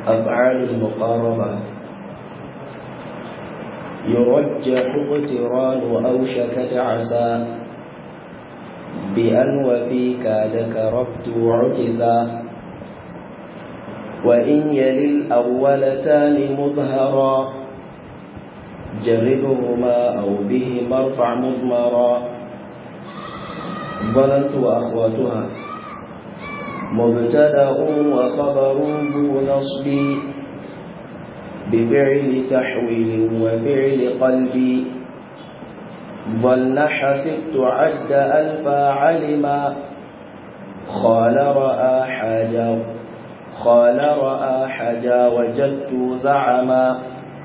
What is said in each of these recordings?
أفعال المقاربة يرجح اقتران أو شكت عسى بأن وفيك ذكرت عكسا وإن يلي الأولتان مظهرا جربهما أو بهما ارفع مضمرا ظننت وأخواتها مبتدأ وخبر ذو نصب بفعل تحويل وفعل قلب ظن حسبت عد ألفا علما خال رأى حاجا خال رأى حاجا وجدت زعما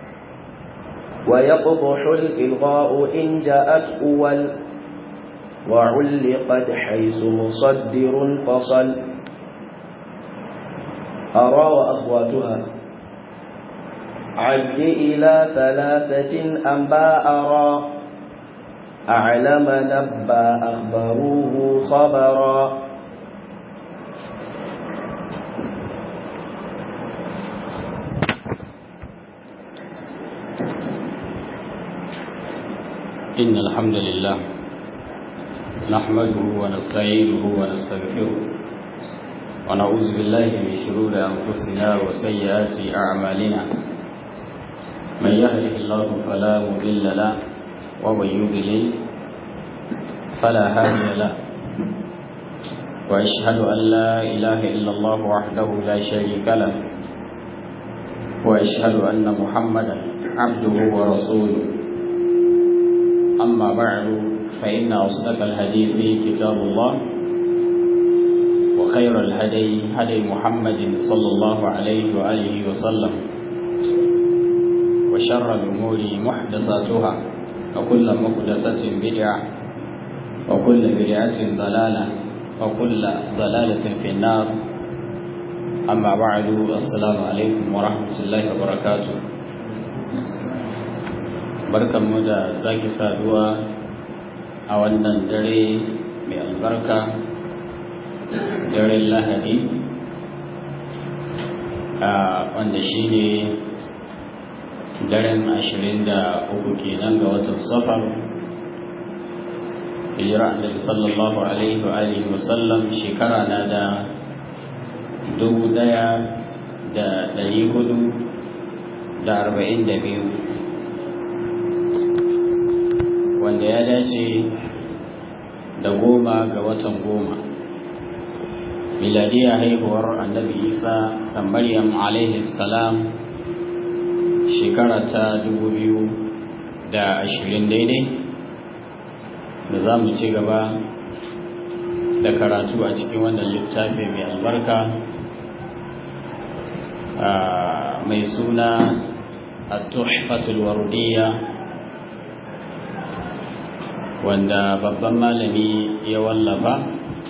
ويقضح الإلغاء إن جاءت أول وعلقت حيث مصدر فصل أرى وأخواتها عد إلى ثلاثة أنباء أرى أعلم نبى أخبروه خبرا إن الحمد لله نحمده ونستعينه ونستغفره ونعوذ بالله من شرور أنفسنا وسيئات أعمالنا من يهده الله فلا مضل له ومن يضلل فلا هادي له وأشهد أن لا إله إلا الله وحده لا شريك له وأشهد أن محمدا عبده ورسوله أما بعد فإن أصدق الحديث كتاب الله وخير الهدي هدي محمد صلى الله عليه وآله وسلم وشر الأمور محدثاتها وكل محدثة بدعة وكل بدعة ضلالة وكل ضلالة في النار أما بعد السلام عليكم ورحمة الله وبركاته barkanmu da sake saduwa a wannan dare mai albarka daren lahadi wanda shi ne daren ashirin da uku kenan ga watan safar hijira annabi sallallahu alaihi wa alihi wasallam shekara na da dubu daya da dari hudu da arba'in da biyu wanda ya dace da goma ga watan goma miladiyar haihuwar annabi isa da maryam alaihi salam shekara ta dubu biyu da ashirin daidai da za mu ci gaba da karatu a cikin wannan littafi mai albarka mai suna at-tuhfatul warudiyya wanda babban malami ya wallafa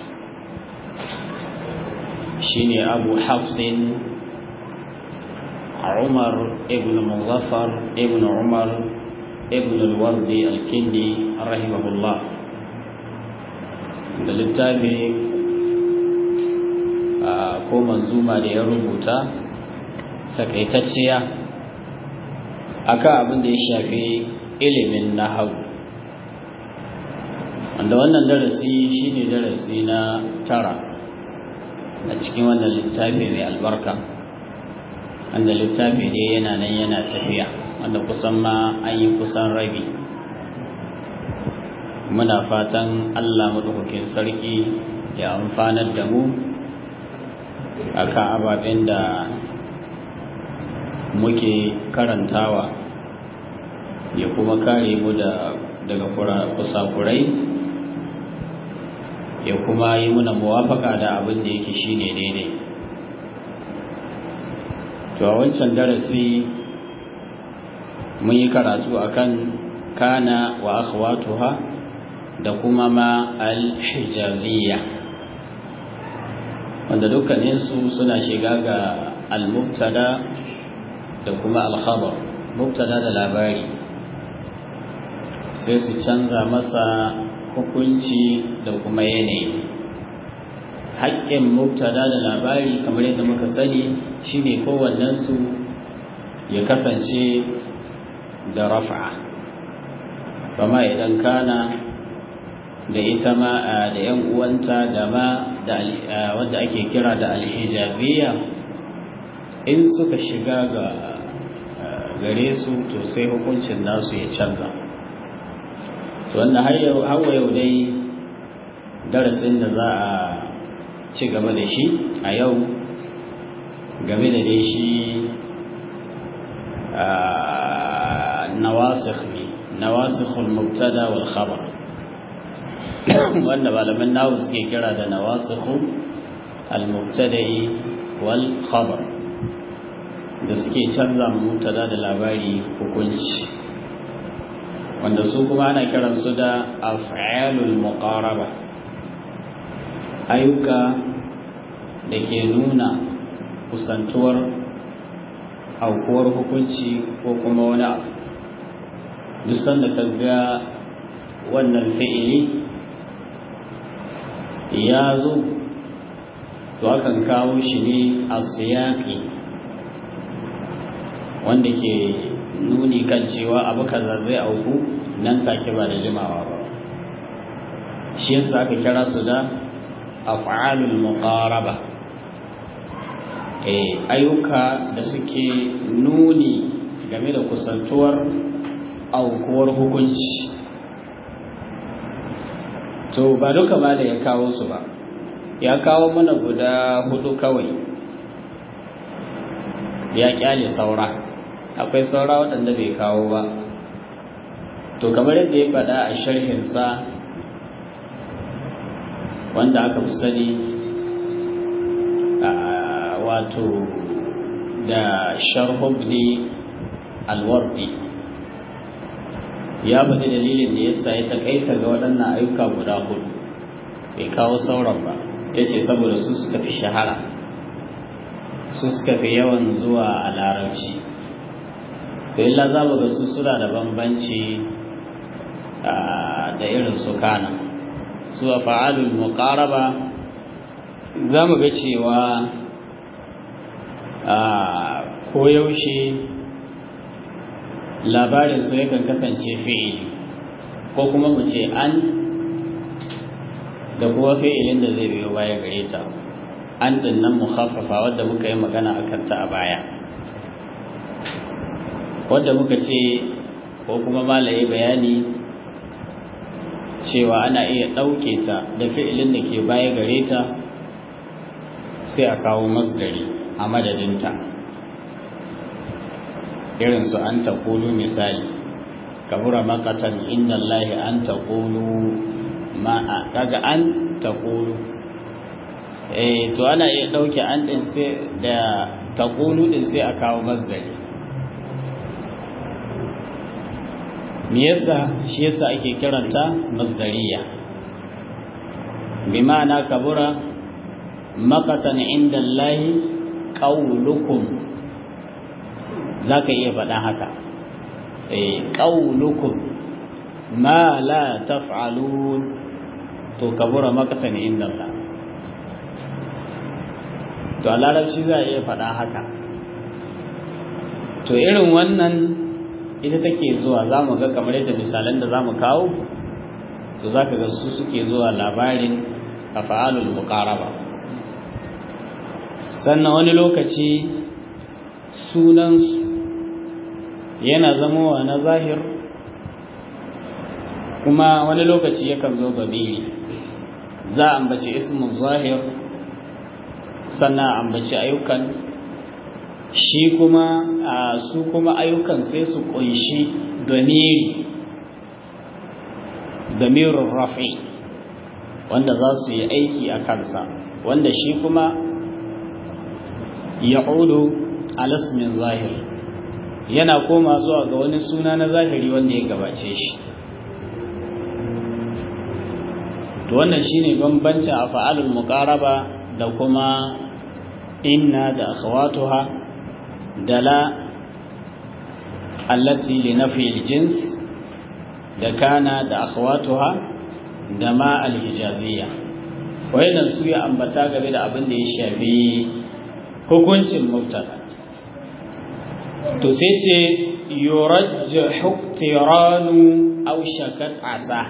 shine abu hafsin umar ibn muzaffar ibn umar ibn al-wardi al-kindi rahimahullah da littafi ko manzuma da ya rubuta takaitacciya akan abin da ya shafi ilimin nahawu wanda wannan darasi shine darasi na tara a cikin wannan littafi mai albarka wanda littafi ne yana nan yana tafiya wanda kusan ma an yi kusan rabi muna fatan allah maɗaukakin sarki ya amfanar da mu a kan ababen da muke karantawa ya kuma kare mu daga kusakurai ya kuma yi muna muwafaka da abin da yake shine daidai to a wancan darasi mun yi karatu akan kana wa akhwatuha da kuma ma al-hijaziyya wanda dukkaninsu suna shiga ga al-mubtada da kuma al-khabar mubtada da labari sai su canza masa hukunci da kuma yanayi haƙƙin mubtada da labari kamar yadda muka sani shine kowannensu ya kasance da rafa kama idan kana da ita ma da yan uwanta da ma da wanda ake kira da alhijaziya in suka shiga ga gare su to sai hukuncin nasu ya canza to wannan har yau hawa yau dai darasin da za a ci gaba da shi a yau game da dai shi nawasikh ne nawasikhul mubtada wal khabar wanda malaman nawu suke kira da nawasikhu al mubtada'i wal khabar da suke canza mubtada da labari hukunci wanda su kuma ana kiransu da af'alul muqaraba ayyuka da ke nuna kusantuwar aukuwar hukunci ko kuma wani abu duk sanda ka ga wannan fi'ili ya zo to akan kawo shi ne a siyaki wanda ke nuni kan cewa abu kaza zai auku nan take ba da jimawa ba shi yasa aka kira su da af'alul muqaraba eh ayyuka da suke nuni game da kusantuwar aukuwar hukunci to ba duka ba da ya kawo su ba ya kawo mana guda hudu kawai ya kyale saura akwai saura waɗanda bai kawo ba to kamar yadda ya faɗa a sharhinsa wanda aka fi sani wato da sharhubni alwardi ya faɗi dalilin da yasa ya takaita ga waɗannan ayyuka guda hudu bai kawo sauran ba ya ce saboda su suka fi shahara su suka fi yawan zuwa a larabci to illa za mu ga su suna da bambanci da irin su kana su a fa'alul muqaraba za mu ga cewa koyaushe labarin su yakan kasance fi'ili ko kuma mu ce an da kuma fi'ilin da zai biyo baya gare ta an dinnan mukhaffafa wadda muka yi magana a kanta a baya wadda muka ce ko kuma malaye bayani cewa ana iya ɗauke ta da fi'ilin da ke baya gare ta sai a kawo masdari a madadinta irin su an taƙulu misali kabura makatan inna Allahi an taƙulu ma kaga an taƙulu eh to ana iya ɗauke an ɗin sai da taƙulu ɗin sai a kawo masdari me yasa shi yasa ake kiranta masdariya bi ma'ana kabura makatan inda Allahi qaulukum zaka iya faɗa haka eh qaulukum ma la taf'alun to kabura makatan inda Allah to a larabci za a iya faɗa haka to irin wannan ita take zuwa za mu ga kamar yadda misalan da za mu kawo to za ka ga su suke zuwa labarin a fa'alul muqaraba sannan wani lokaci sunansu yana zamowa na zahir kuma wani lokaci yakan zo gabiri za a ambaci ismin zahir sannan ambaci ayyukan shi kuma su kuma ayyukan sai su kunshi damiri damirin rafi wanda za su yi aiki a kansa wanda shi kuma ya ƙudu alasmin zahir yana koma zuwa ga wani suna na zahiri wanda ya gabace shi to wannan shine bambancin a fa'alul muqaraba da kuma inna da akhawatuha dala allati li nafi aljins da kana da akhawatuha da ma alhijaziyya wayannan su ya ambata game da abin da ya shafi hukuncin mubtada to sai ce yurajjahu tiranu aw shakat asa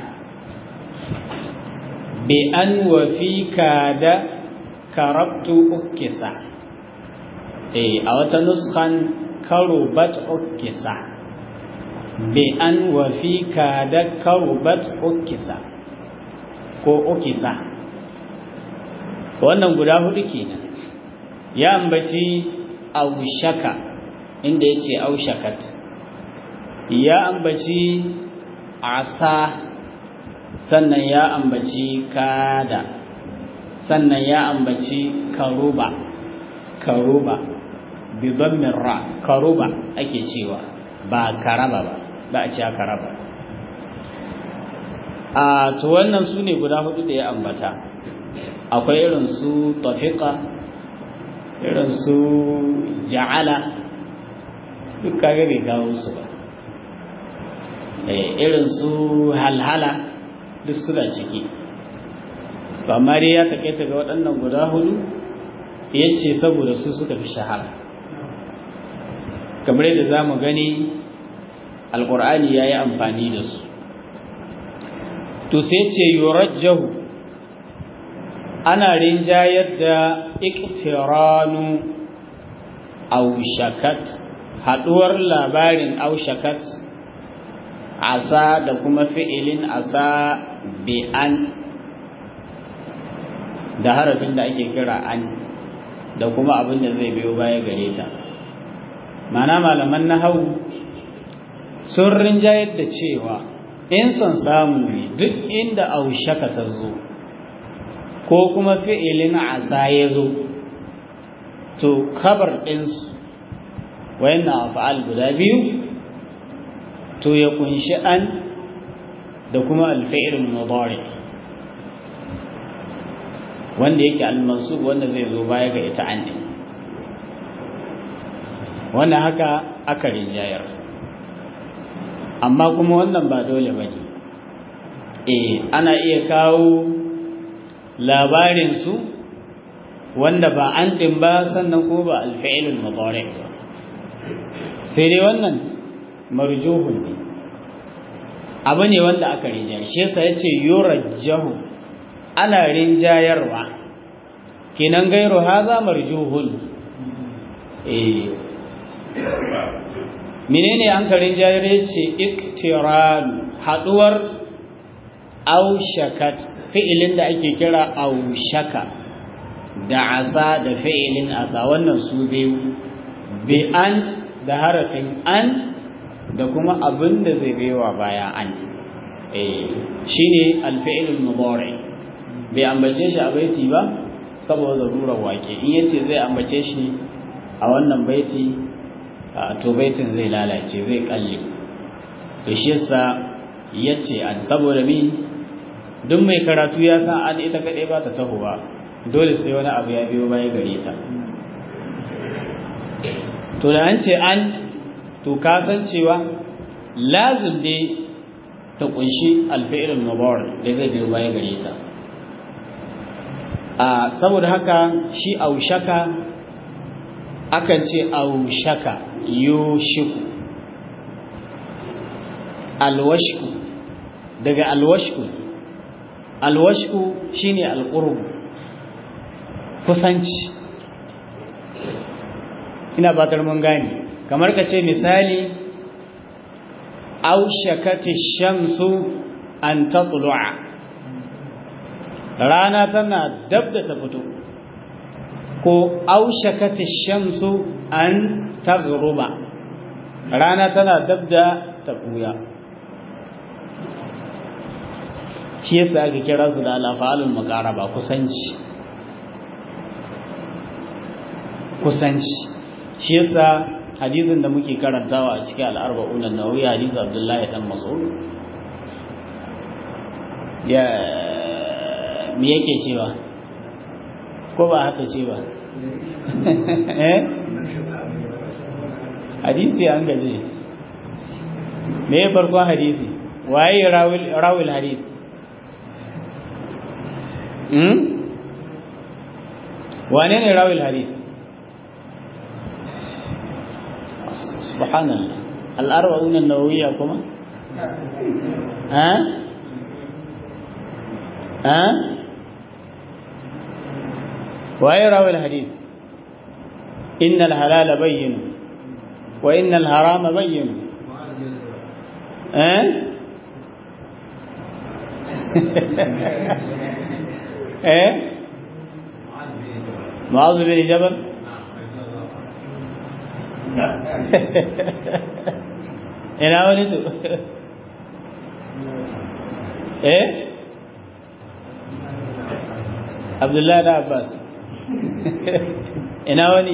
bi an wa fi kada karabtu ukisa eh a wata nuskan karubat ukisa bi an wa fi kada karubat ukisa ko ukisa wannan guda hudu kenan ya ambaci aushaka inda yace aushakat ya ambaci asa sannan ya ambaci kada sannan ya ambaci karuba karuba bi dhammin ra karuba ake cewa ba karaba ba ba a ce karaba a to wannan su ne guda hudu da ya ambata akwai irin su tafiqa irin su ja'ala duk kage bai kawo su ba irin su halhala duk suna ciki to amma dai ya takaita ga waɗannan guda hudu ya ce saboda su suka fi shahara kamar yadda za mu gani alƙur'ani ya yi amfani da su to sai ce yurajjahu ana rinjayar da iktiranu aushakat haɗuwar labarin aushakat asa da kuma fi'ilin asa bi an da harafin da ake kira an da kuma abin da zai biyo baya gare ta mana malaman nahawu sun rinjayar da cewa in son samu ne duk inda aushaka ta zo ko kuma fi'ilin asa ya zo to kabar ɗinsu wayannan fa'al guda biyu to ya kunshi an da kuma alfi'il mudari wanda yake almansub wanda zai zo baya ga ita an din wannan haka aka rinjayar amma kuma wannan ba dole bane eh ana iya kawo labarin su wanda ba an din ba sannan ko ba alfi'il mudari sai dai wannan marjuhun ne abu ne wanda aka rinjayar shi yasa yace yurajjahu ana rinjayarwa kenan gairu haza marjuhun eh menene an ka rinjayar yace iktiran haduwar aushakat fi'ilin da ake kira aushaka da asa da fi'ilin asa wannan su biyu bi an da harafin an da kuma abin da zai baiwa baya an shi ne alfi'ilul mudari bai ambace shi a baiti ba saboda rurar wake in yace zai ambace shi a wannan baiti to baitin zai lalace zai kalle to shi yasa yace an saboda mi duk mai karatu ya san an ita kadai ba ta tahowa dole sai wani abu ya biyo baya gare ta to da an ce an to ka san cewa lazim ne ta kunshi alfi'ilul mubarak da zai biyo baya gare ta a saboda haka shi aushaka akan ce aushaka yushiku alwashku daga alwashku alwashku shine alqurb kusanci ina batar mun gane kamar ka ce misali aushakati shamsu an tatlu'a rana tana dab da ta fito ko aushakati shamsu an taghruba rana tana dab da ta buya shi yasa aka kira su da alafalul muqaraba kusanci kusanci shi yasa hadisin da muke karantawa a cikin al'arba'un an-nawawi hadisi Abdullahi dan Mas'ud ya me yake cewa ko ba haka cewa eh hadisi an gaje me farkon hadisi waye rawil rawil hadisi hmm wane ne rawil hadith subhanallah al-arba'un an-nawawiyya kuma ha ha waye rawil hadith inna al-halala bayyin wa inna al-harama bayyin eh eh معاذ بن جبل ina wani to eh abdullahi da abbas ina wani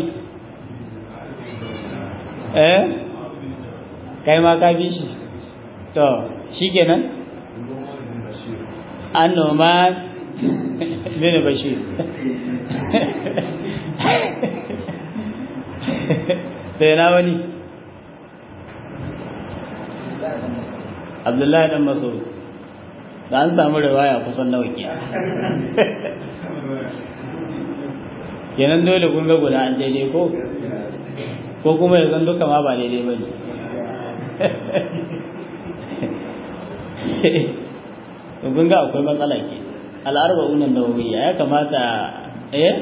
eh kai ma ka bi shi to shi kenan annoman bin bashir sai na wani abdullahi dan masaud da an samu riwaya kusan nawa kiya kenan dole kun ga guda an daidai ko ko kuma ya zan duka ma ba daidai ba ne kun ga akwai matsala ke al'arba'unan nawawiyya ya kamata eh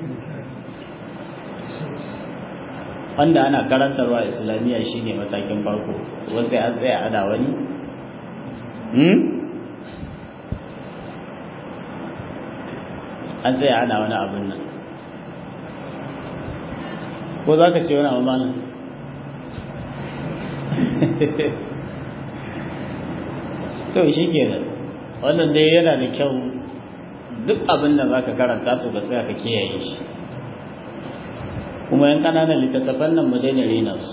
wanda ana karantarwa islamiyya shine matakin farko wasu an tsaya ada wani hmm an tsaya ana wani abin nan ko za ka ce wani abu malam to shi ke nan wannan dai yana da kyau duk abin da za ka karanta to ka tsaya ka kiyaye shi kuma yan ƙananan littattafan nan mu daina rena su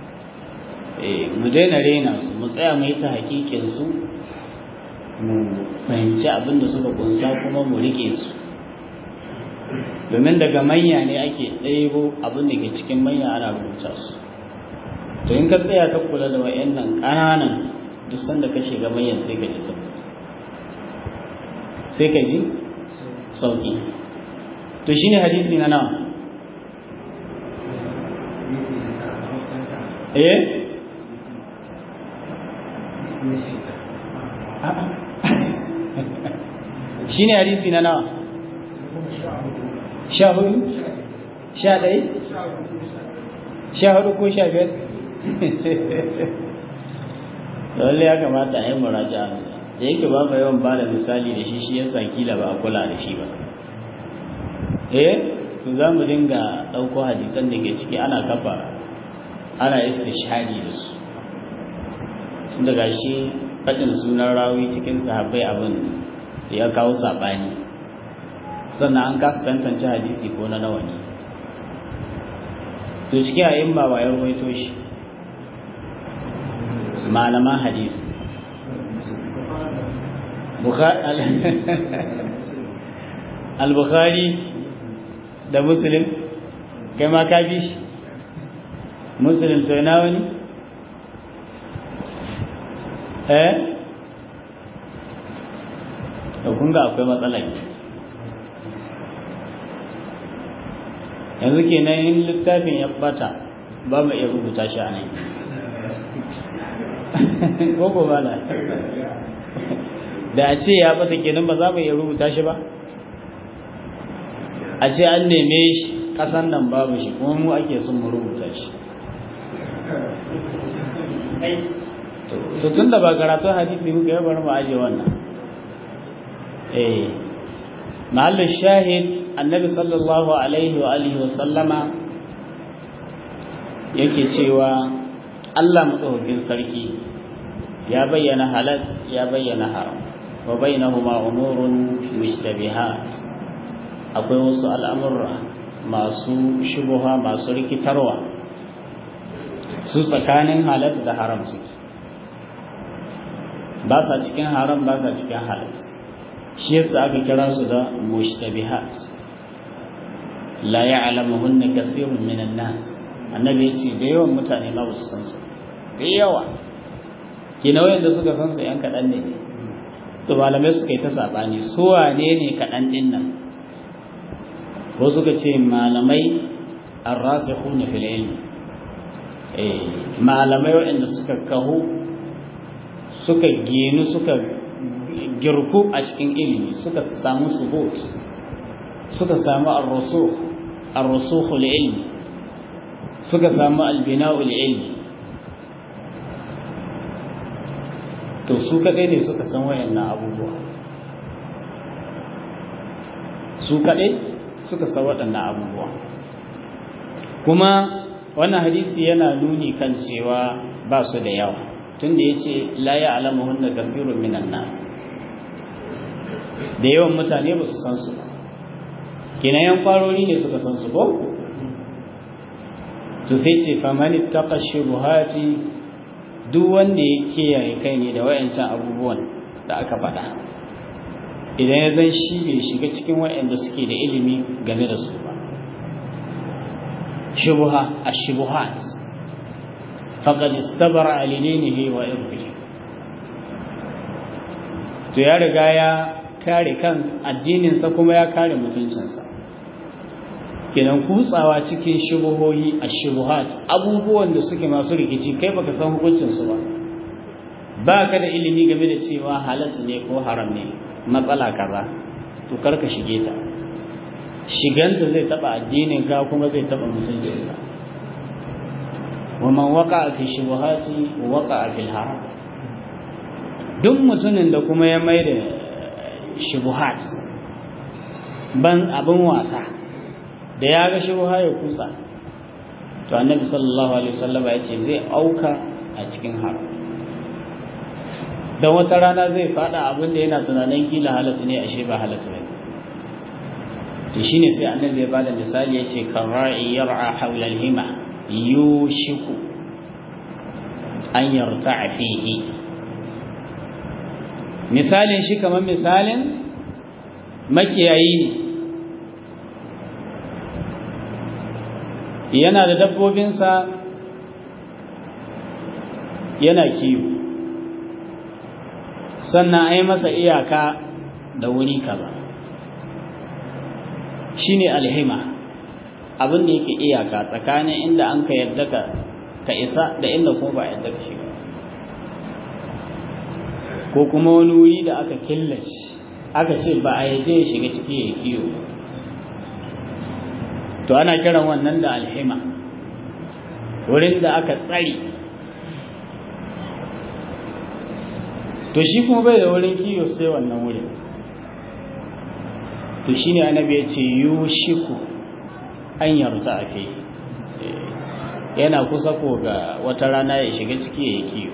mu daina rena su mu tsaya mu yi ta hakikin su mu fahimci abin da suka kunsa kuma mu rike su domin daga manya ne ake ɗebo abin da ke cikin manya ana rubuta su to in ka tsaya ka kula da wa'annan ƙananan duk sanda ka shiga manyan sai ka ji sauki sai ka ji sauki to shine hadisi na nawa eh shine hadisi na nawa sha hudu sha ɗaya sha hudu ko sha biyar lalle ya kamata a yi muraja da yake ba mu yawan ba da misali da shi shi yasa kila ba a kula da shi ba eh to za mu dinga ɗauko hadisan da ke ciki ana kafa ana istishhadi da su tunda gashi faɗin sunan rawi cikin sahabbai abin ya kawo saɓani sannan an kasa tantance hadisi ko na nawa ne to cikin ayin ba ya ruwaito shi malaman hadisi al-bukhari da muslim kai ma ka bi shi muslim to ina wani eh to kun ga akwai matsala yanzu kenan in littafin ya bata ba mu iya rubuta shi a nan ko ba na da a ce ya bata kenan ba za mu iya rubuta shi ba a ce an neme shi kasan nan babu shi kuma mu ake son mu rubuta shi to tun da ba karatun hadisi muka yi bari mu aje wannan eh mahallin shahid annabi sallallahu alaihi wa alihi wa sallama yake cewa Allah madaukakin sarki ya bayyana halal ya bayyana haram wa bainahuma umurun mushtabihat akwai wasu al'amurra masu shubuha masu rikitarwa su tsakanin halal da haram suke ba sa cikin haram ba sa cikin halal shi yasa aka kira su da mushtabihat la ya'lamuhunna kathirun minan nas annabi yace da yawan mutane ma ba su san su da yawa kina wayanda suka san su yan kadan ne to malamai suka yi ta sabani su wane ne kadan din nan ko suka ce malamai arrasikhuna fil ilmi eh malamai waɗanda suka kahu suka genu suka girku a cikin ilimi suka samu subut suka samu ar-rusukh ar-rusukh ilmi suka samu al-bina'u ilmi to su kadai ne suka san wayannan abubuwa su kadai suka san waɗannan abubuwa kuma wannan hadisi yana nuni kan cewa ba su da yawa tunda yace la ya'lamuhunna kathirun minan nas da yawan mutane ba su san su ba kina yan kwarori ne suka san su ko to sai ce famani taqa shubuhati duk wanda ya kiyaye kai ne da wayancan abubuwan da aka faɗa idan ya zan shi bai shiga cikin wayanda suke da ilimi game da su ba shubuha ash-shubuhat faqad istabara alinihi wa irbihi to ya riga ya kare kan addininsa kuma ya kare mutuncinsa kenan kutsawa cikin shubuhohi a shubuhat abubuwan da suke masu rikici kai baka san hukuncinsu ba ba ka da ilimi game da cewa halatta ne ko haram ne matsala kaza to karka shige ta shiganta zai taba addinin ka kuma zai taba mutuncinka wa man waqa fi shubuhati waqa fi haram duk mutumin da kuma ya mai da shubuhat ban abin wasa da ya ga shubuha ya kusa to annabi sallallahu alaihi wasallam ya ce zai auka a cikin haram dan wata rana zai fada abin da yana tunanin kila halatta ne ashe ba halatta ne to shine sai annabi ya bada misali ya ce karra'i yar'a hawla al-hima yushiku an yarta'a fihi misalin shi kamar misalin makiyayi ne yana da dabbobinsa yana kiwo sannan a yi masa iyaka da wuri kaza shi ne alhima abin da yake iyaka tsakanin inda an ka yarda ka isa da inda kuma ba yarda ka shiga ko kuma wani wuri da aka killace aka ce ba a yaje ya shiga ciki ya kiyo to ana kiran wannan da alhima wurin da aka tsari to shi kuma bai da wurin kiyo sai wannan wurin to shine annabi ya ce yushiku an yarta a kai yana kusa ko ga wata rana ya shiga ciki ya kiyo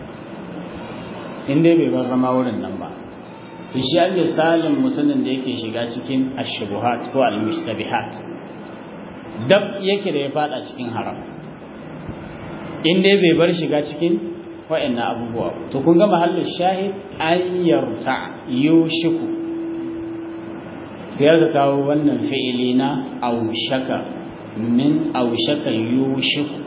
in dai bai ba zama wurin nan ba to shi an misalin mutumin da yake shiga cikin ashubuhat ko almustabihat dab yake da ya fada cikin haram in dai bai bar shiga cikin wa'annan abubuwa to kun ga mahallin shahid an yarta yushiku sai ka kawo wannan fi'ili na aushaka min aushaka yushiku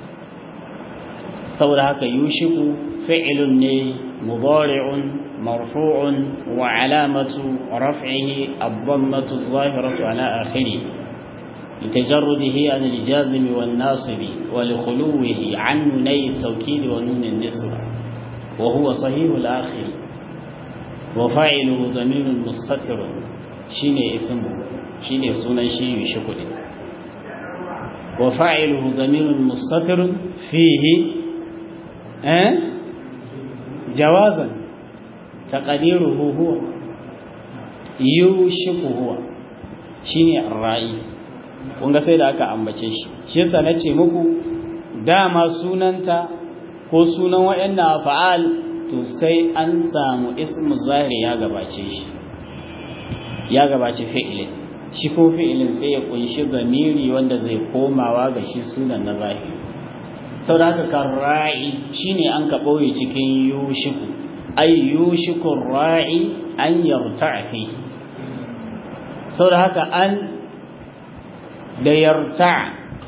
saboda haka yushiku fi'ilun ne مضارع مرفوع وعلامة رفعه الضمة الظاهرة على آخره لتجرده عن الجازم والناصب ولخلوه عن نوني التوكيد ونون النسوة وهو صحيح الآخر وفاعله ضمير مستتر شيني اسمه شيني سنة شيء شكر وفاعله ضمير مستتر فيه أه؟ جوازا تقديره هو يوشك هو shine arra'i kun ga sai da aka ambace shi shi yasa nace muku dama sunanta ko sunan wayanna fa'al to sai an samu ismu zahiri ya gabace shi ya gabace fi'ilin shi ko fi'ilin sai ya kunshi zamiri wanda zai komawa ga shi sunan na zahiri saboda haka karra'i shine an ka ɓoye cikin yushiku ay yushiku ra'i an yarta'a fi saboda haka an da yarta'a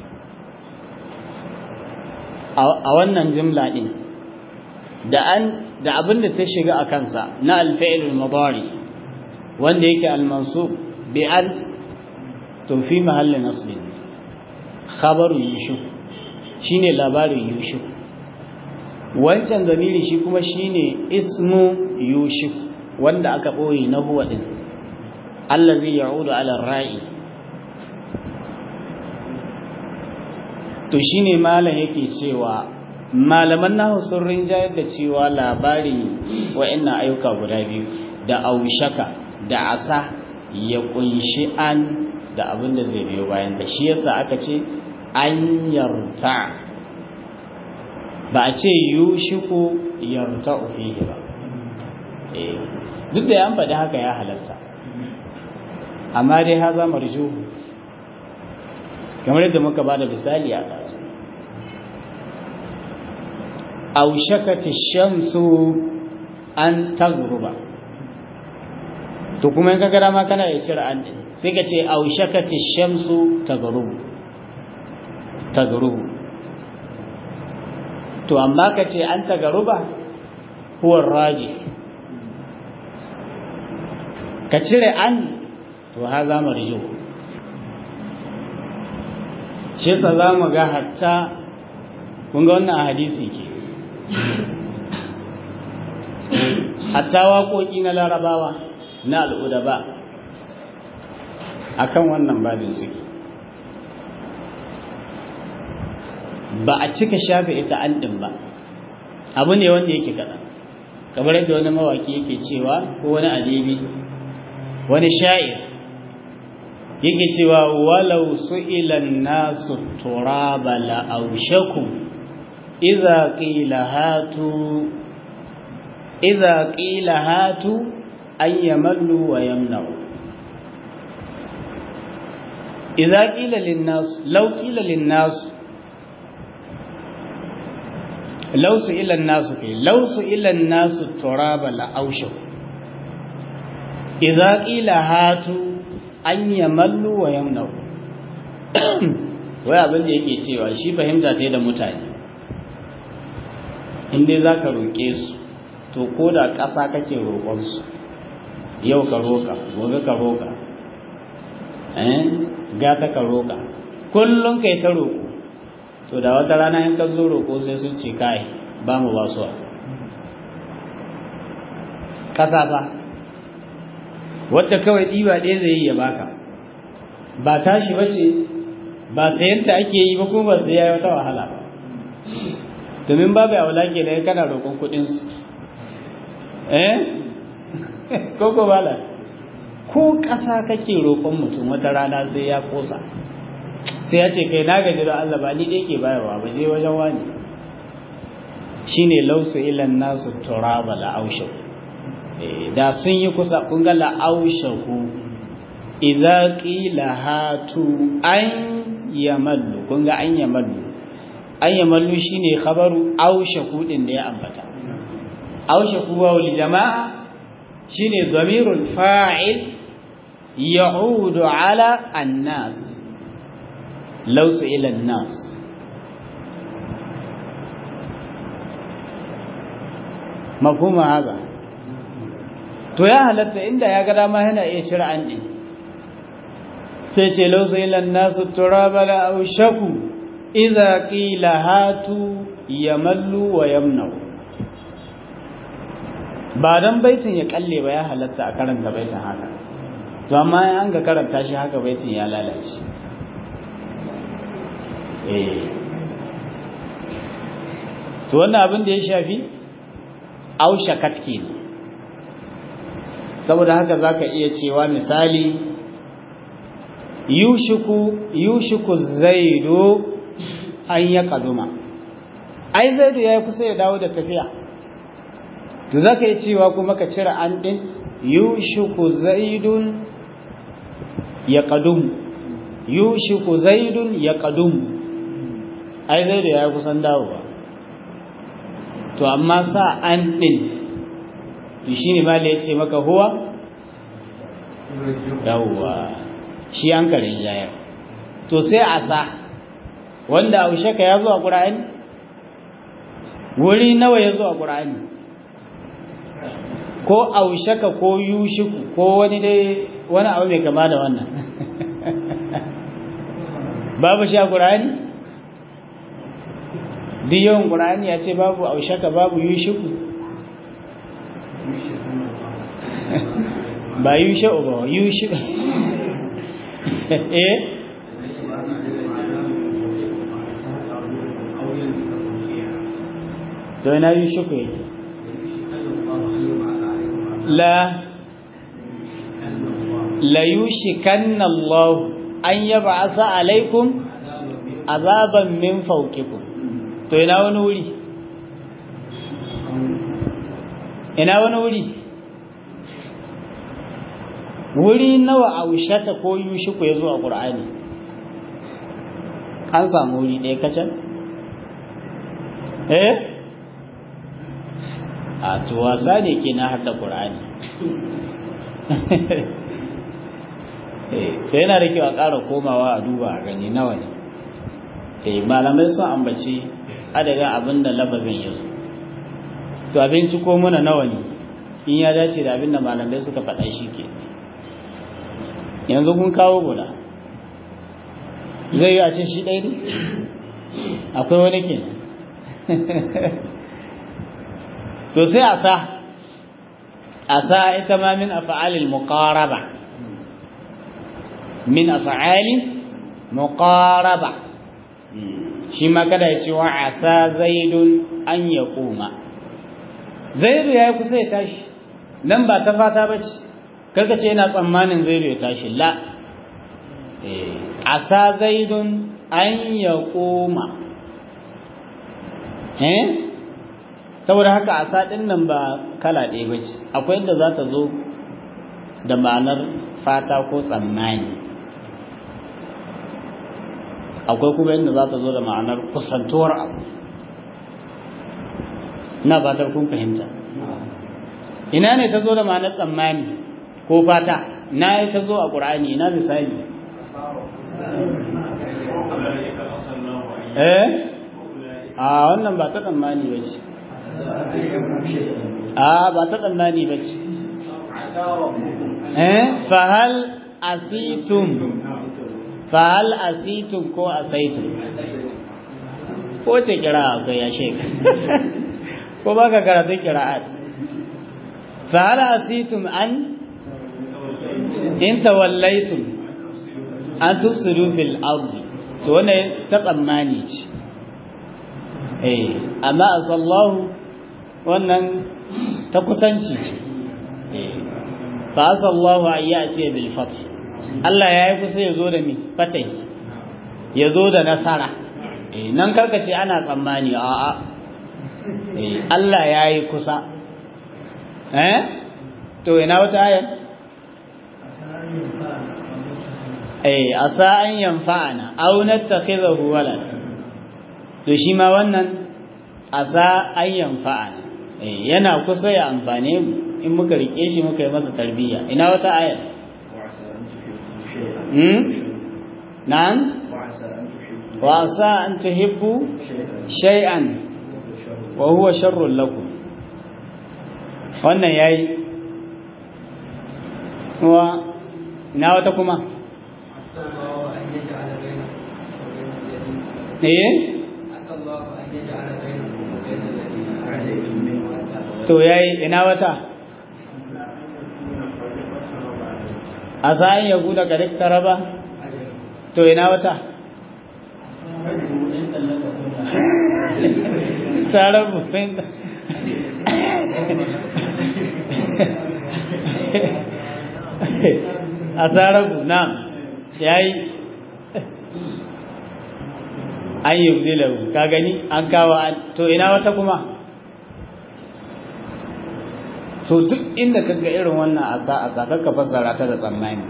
a wannan jimla din da an da abin da ta shiga a kansa na alfa'il mudari wanda yake al-mansub bi an to fi mahallin nasbin khabaru yusuf shine labarin yusuf wancan zamiri shi kuma shine ismu yusuf wanda aka boye na huwa din allazi ya'udu ala ra'i to shine malam yake cewa malaman nahu sun rinjayar da cewa labarin wa'annan ayyuka guda biyu da aushaka da asa ya kunshi an da abin da zai biyo bayan da shi yasa aka ce an yarta ba a ce yushiku yarta fihi ba duk da ya faɗi haka ya halatta amma dai haza marjuhu kamar yadda muka ba da misali a ɗazu aushakati shamsu an tagruba to kuma in ka gara ma kana ya cire an ɗin sai ka ce aushakati shamsu tagrubu tagrubu to amma ka ce an tagaruba huwar raji ka cire an to ha za marju shi sa za mu ga hatta kun ga wannan a hadisi ke hatta waƙoƙi na larabawa na al'udaba a kan wannan babin suke ba a cika shafe ita an ɗin ba abu ne wanda yake kaɗan kamar yadda wani mawaki yake cewa ko wani adibi wani sha'ir yake cewa walau su'ilan nasu turaba la'aushaku idza qila hatu idza qila hatu an yamallu wa yamna'u idza qila lin nas law qila lin nas law su'ila an-nas kai law su'ila an-nas turaba la'aushaku idza qila hatu an yamallu wa yamnau wai abin da yake cewa shi fahimta ta da mutane in dai za ka roƙe su to ko da ƙasa kake roƙonsu yau ka roƙa gobe ka roƙa eh gata ka roƙa kullum kai ta roƙo to da wata rana in ka zo roƙo sai sun ce kai ba mu ba su ƙasa fa wadda kawai ɗiba ɗaya zai yi ya baka ba tashi ba ce ba sayanta ake yi ba kuma ba sai ya yi wata wahala ba domin babu a wala ke da kana roƙon kuɗinsu eh ko ko bala ko ƙasa kake roƙon mutum wata rana sai ya ƙosa sai ya ce kai na gaji da Allah ba ni ɗaya ke bayarwa ba je wajen wani shine lausu ilan nasu turaba la aushau da sun yi kusa kun ga la'aushahu idza qila hatu an yamallu kun ga an yamallu an yamallu shine khabaru aushahu din da ya ambata aushahu wa wal jamaa shine dhamirul fa'il ya'udu ala an-nas law ila an-nas mafhuma haka to ya halatta inda ya ga dama yana iya cire an ɗin sai ce lausa ilan nasu turaba la aushaku idza qila hatu yamallu wa yamnau ba dan baitin ya kalle ba ya halatta a karanta baitin haka to amma an ga karanta shi haka baitin ya lalace eh to wannan abin da ya shafi aushakat kenan saboda haka zaka iya cewa misali yushiku yushiku zaidu an ya kaduma ai zaidu yayi kusa ya dawo da tafiya to zaka iya cewa kuma ka cire an din yushiku zaidun ya kadum yushiku zaidun ya kadum ai zaidu yayi kusan dawowa to amma sa an din to shi ne mala ya ce maka huwa yawwa shi an karin jayar to sai a sa wanda aushaka ya zo a ƙura'ani wuri nawa ya zo a ƙura'ani ko aushaka ko yushiku ko wani dai wani abu mai kama da wannan babu shi a ƙur'ani duk yawan ƙur'ani ya ce babu aushaka babu yushiku ba yusha'u ba yushiku eh to ina yushiku yake la la yushikanna Allah an yab'atha alaikum azaban min fawqikum to ina wani wuri ina wani wuri wuri nawa aushata ko yushiku yazo a Qur'ani an samu wuri ɗaya kacan eh a to wasa ne ke na hada Qur'ani sai yana da kyau a ƙara komawa a duba a gani nawa ne eh malamai sun ambaci adadin abin da lafazin ya zo to abinci ko muna nawa ne in ya dace da abin da malamai suka faɗa shi ke yanzu kun kawo guda zai yi a ce shi ɗaya ne akwai wani ke to sai a sa a sa ita ma min af'alil muqaraba min af'ali muqaraba shi ma kada ya ce wa asa zaidun an ya koma zaidu ya yi kusa ya tashi nan ba ta fata ba ce karka ce yana tsammanin zaidu ya tashi la asa zaidun an ya koma eh saboda haka asa ɗin nan ba kala ɗaya ba ce akwai inda za ta zo da ma'anar fata ko tsammani akwai kuma inda za ta zo da ma'anar kusantuwar abu ina fatar kun fahimta ina ne ta zo da ma'anar tsammani ko fata na ta zo a ƙur'ani ina misali eh a wannan ba ta tsammani ba ce a ba ta tsammani ba ce eh fahal asitum fahal asitum ko asaitum ko ce kira akwai ya sheka ko ba ka karatu kira'at fahal asitum an in tawallaitum an tufsidu fil ardi to wannan ta tsammani ce eh amma asallahu wannan ta kusanci ce eh fa asallahu ayyati bil fath Allah ya yi kusa ya zo da mi fatai ya zo da nasara eh nan karkace ana tsammani a'a eh Allah ya yi kusa eh to ina wata ayar eh asa an yanfa'ana aw nattakhidahu walad to shi ma wannan asa an yanfa'ana eh yana kusa ya amfane mu in muka rike shi muka yi masa tarbiyya ina wata ayar hmm nan wa asa an tuhibbu shay'an wa huwa sharrun lakum wannan yayi wa ina wata kuma eh to yayi ina wata a sa'in ya guda ga duk taraba to ina wata sarar bufin a sarar na yayi an yi zilahu ka gani an kawo to ina wata kuma to duk inda ka ga irin wannan asa asa kakka fassara ta da tsammani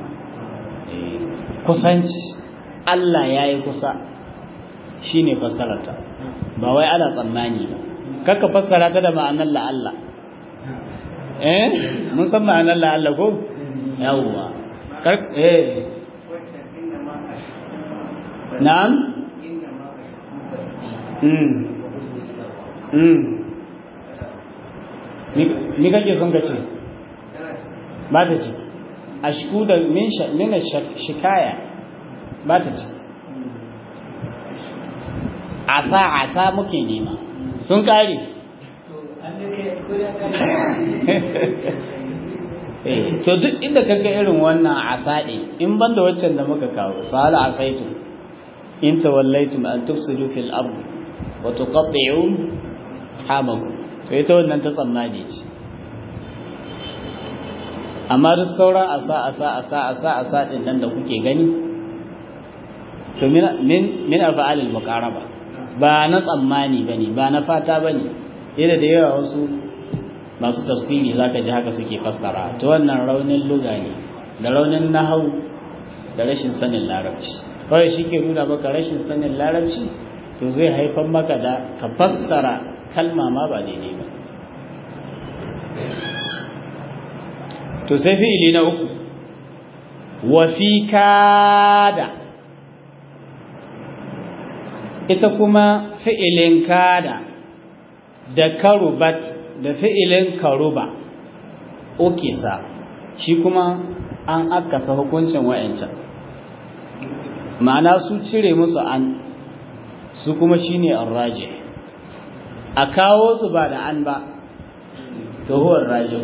kusanci Allah ya yi kusa shine fassararta ba wai ana tsammani ba kakka fassara ta da ma'anar la'alla eh mun san ma'anar la'alla ko yawwa eh na'am ni kake son ka ce ba ta ce a shiku da mina shikaya ba ta ce asa asa muke nema sun kare to duk inda kaga irin wannan asa ɗin in banda waccan da muka kawo fa hal asaitu in tawallaitum an tufsidu fil ard wa tuqatti'u hamakum to ita wannan ta tsammani ce amma duk sauran asa asa asa asa asa din nan da kuke gani to min min af'alil muqaraba ba na tsammani bane ba na fata bane ida da yawa wasu masu tafsiri zaka ji haka suke fassara to wannan raunin luga ne da raunin nahau da rashin sanin larabci kawai shi ke nuna maka rashin sanin larabci to zai haifar maka da ka fassara kalma ma ba daidai ba to sai fi'ili na uku wa fi kada ita kuma fi'ilin kada da karubat da fi'ilin karuba ukisa shi kuma an akasa hukuncin wa'ancan ma'ana su cire musu an su kuma shine arraje a kawo su ba da an ba to huwa raje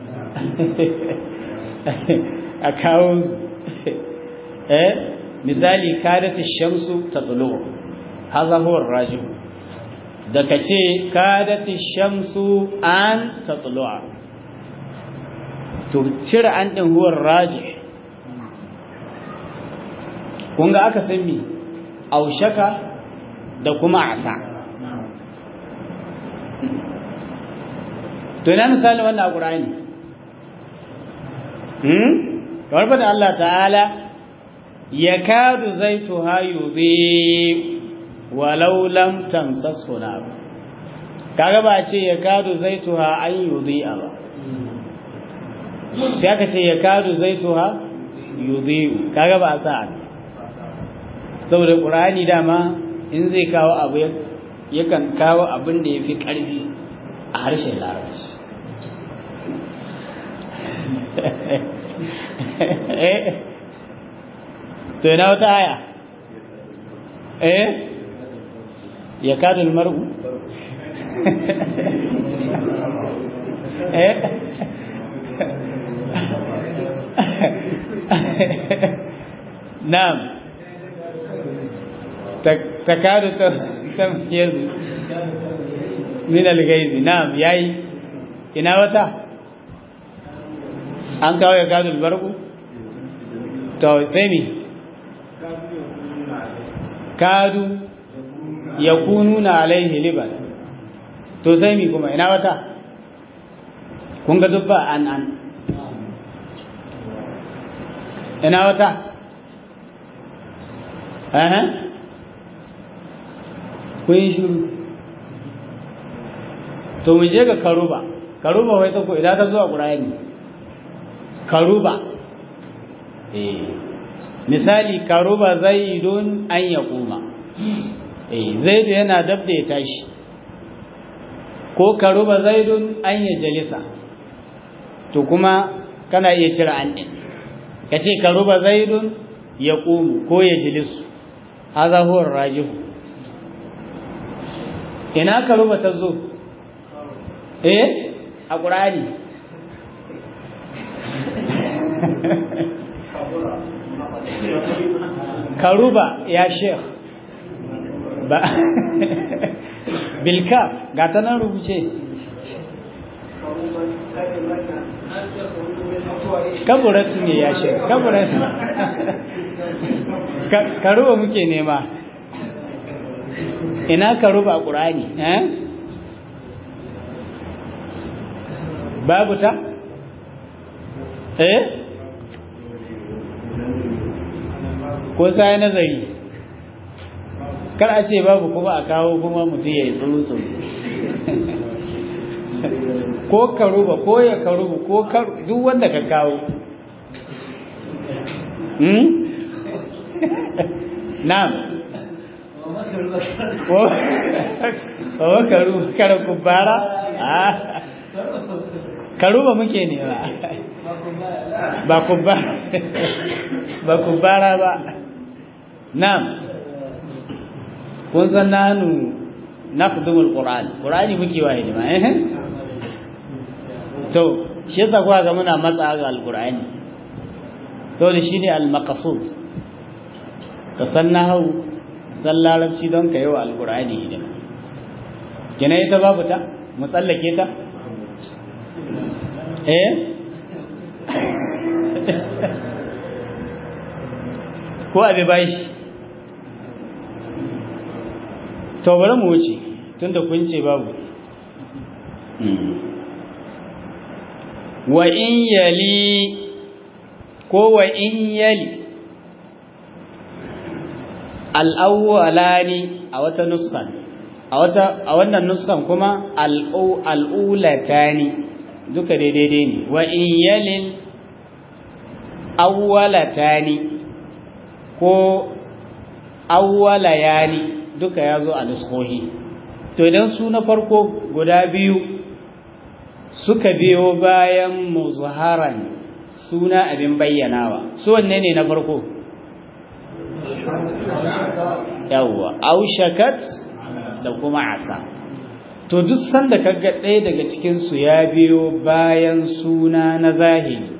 a kawo su eh misali kadati shamsu tatlu hadha huwa raje da kace kadati shamsu an tatlu to cire an din huwa raje kun ga aka san mi aushaka da kuma asa to ina misali wannan a ƙur'ani hmm kamar fada Allah ta'ala yakadu zaituha yudhi walau lam tamsashu nar kaga ba ce yakadu zaituha an yudhi ba sai aka ce yakadu zaituha yudhi kaga ba sa saboda ƙur'ani dama in zai kawo abu yakan kawo abin da ya fi ƙarfi a harshen larabci to yana wata aya eh ya kadul mar'u eh na'am takadu tamyiz min al-ghaiz na'am yayi ina wata an kawo ya kadul barku to sai mi kadu yakununa alaihi liban to sai mi kuma ina wata kun ga dubba an an ina wata Aha. kun yi shuru to mu je ga karuba karuba wai ta ko idan ta zuwa qur'ani karuba eh misali karuba zaidun an yaquma eh zaidu yana dab da ya tashi ko karuba zaidun an ya jalisa to kuma kana iya cire an din kace karuba zaidun yaqumu ko ya jilisu haza huwa rajihu ina ka ruba ta zo eh a ƙurani karuba ya sheikh ba bilka ga ta nan rubuce kaburatu ne ya sheikh kaburatu karuba muke nema ina karuba a ƙurani eh babu ta eh ko sai nazari kar a ce babu kuma a kawo kuma mutum ya yi tsuru ko karuba ko ya karuba ko duk wanda ka kawo hmm? na'am ko karuba kara kubara karuba muke ne ba ba kubara ba kubara ba na'am kun san nanu nafdumul qur'an qur'ani muke wa hidima eh to shi yasa kuwa ga muna matsa ga alqur'ani to da shine al-maqsud ka san nahu san larabci don ka yi wa alqur'ani hidima kina ita babu ta mu tsallake ta eh ko abi bashi to bari mu wuce tunda kun ce babu wa in yali ko wa in yali al'awwalani a wata nuskan a wata a wannan nuskan kuma al'ulatani duka daidai ne wa in yalil awwalatani ko awwalayani duka ya zo a nuskohi to idan su na farko guda biyu suka biyo bayan muzharan suna abin bayyanawa su wanne ne na farko yawwa aushakat da kuma asa to duk sanda kaga ɗaya daga cikin su ya biyo bayan suna na zahiri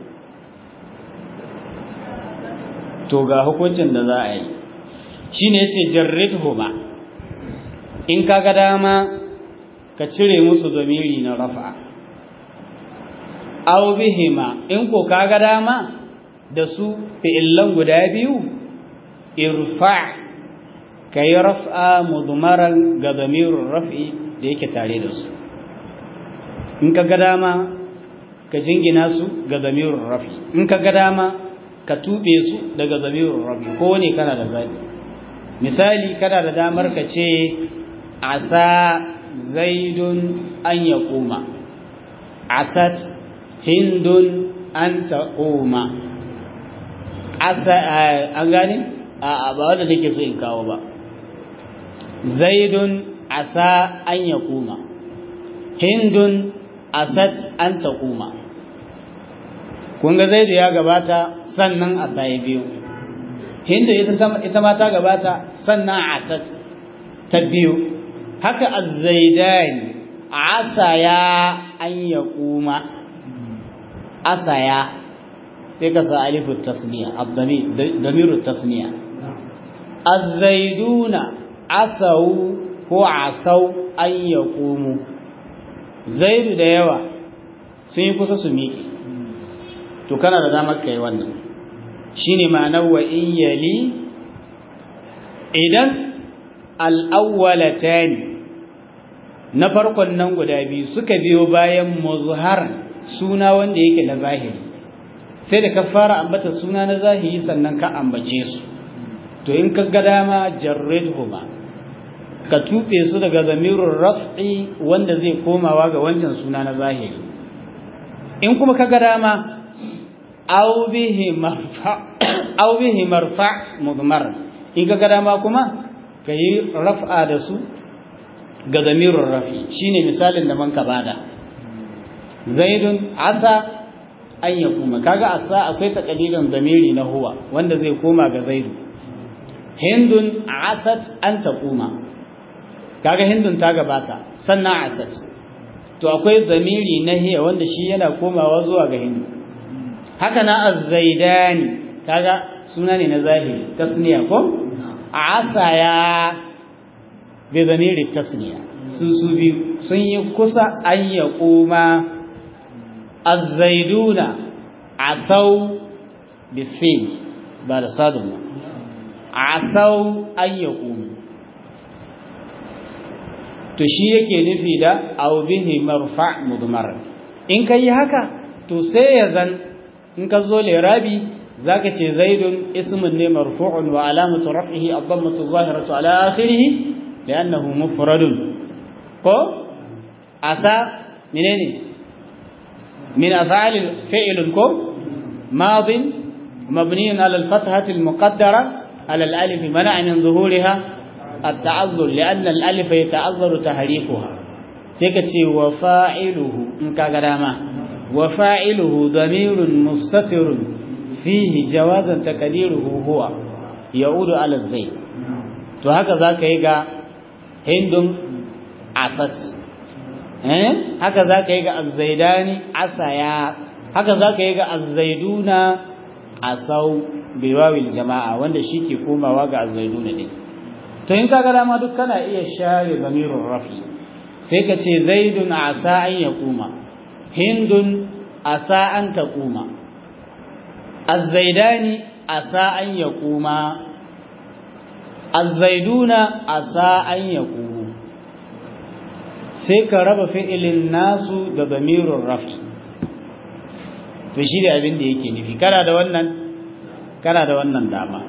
to ga hukuncin da za a yi shine yace jarridhuma in kaga dama ka cire musu zamiri na rafa aw bihima in ko kaga dama da su fi'illan guda biyu irfa kai raf'a mudmaran ga zamirin raf'i da yake tare da su in kaga dama ka jingina su ga zamirin raf'i in kaga dama ka tube su daga zamirin raf'i ko ne kana da zabi misali kana da damar ka ce asa zaidun an ya koma asat hindun an ta koma asa an gane a ba wanda nake so in kawo ba zaidun asa an ya koma hindun asat an ta koma kun ga zaidu ya gabata sannan asa ya biyu hindu ita ma ta gabata sannan asat ta biyu haka azzaidani asaya an ya kuma asaya sai ka sa alifu tasniya abdamiru tasniya azzaiduna asau ko asau an ya kumu zaidu da yawa sun yi kusa su miƙe to kana da damar kai wannan shine ma'anar wa in yali idan al'awwalatani na farkon nan guda biyu suka biyo bayan muzharan suna wanda yake na zahiri sai da ka fara ambata suna na zahiri sannan ka ambace su to in ka ga dama jarridhuma ka tuɓe su daga zamirun raf'i wanda zai komawa ga wancan suna na zahiri in kuma ka ga dama aw bihi marfa aw bihi marfa mudmar in ka ga dama kuma ka yi raf'a da su ga zamirun rafi shine misalin da man ka bada zaidun asa an ya kuma kaga asa akwai takalilan zamiri na huwa wanda zai koma ga zaidu hindun asat an ta kuma kaga hindun ta gabata sannan asat to akwai zamiri na hiya wanda shi yana komawa zuwa ga hindu haka na azzaidani kaga suna ne na zahiri tasniya ko asaya bi zamiri tasniya su su biyu sun yi kusa an ya koma azzaiduna asau bisin ba da sadun ba asau an ya koma to shi yake nufi da aw bihi marfa mudmar in kai haka to sai ya zan in ka zo lirabi zaka ce zaidun ismun ne marfu'un wa alamatu raf'ihi ad-dammatu adh-dhahiratu ala akhirih li'annahu mufradun ko asa menene min af'al fi'l ko madin مبني على الفتحة المقدرة على الألف منع من ظهورها التعذر لأن الألف يتعذر تحريكها سيكتي وفاعله إن كاغراما وفاعله ضمير مستتر فيه جوازا تقديره هو يعود على الزيت to haka zaka yi ga hindun asat eh haka zaka yi ga azzaidani asaya haka zaka yi ga azzaiduna asau biwawil jama'a wanda shi ke komawa ga azzaiduna din to in kaga dama duk kana iya share zamirun rafi sai ka ce zaidun asa an yaquma hindun asa an taquma azzaidani asa an yaquma azzaiduna asa an yaqumu sai ka raba fi'ilin nasu da damirun rafi to shi da abin da yake nufi kana da wannan kana da wannan dama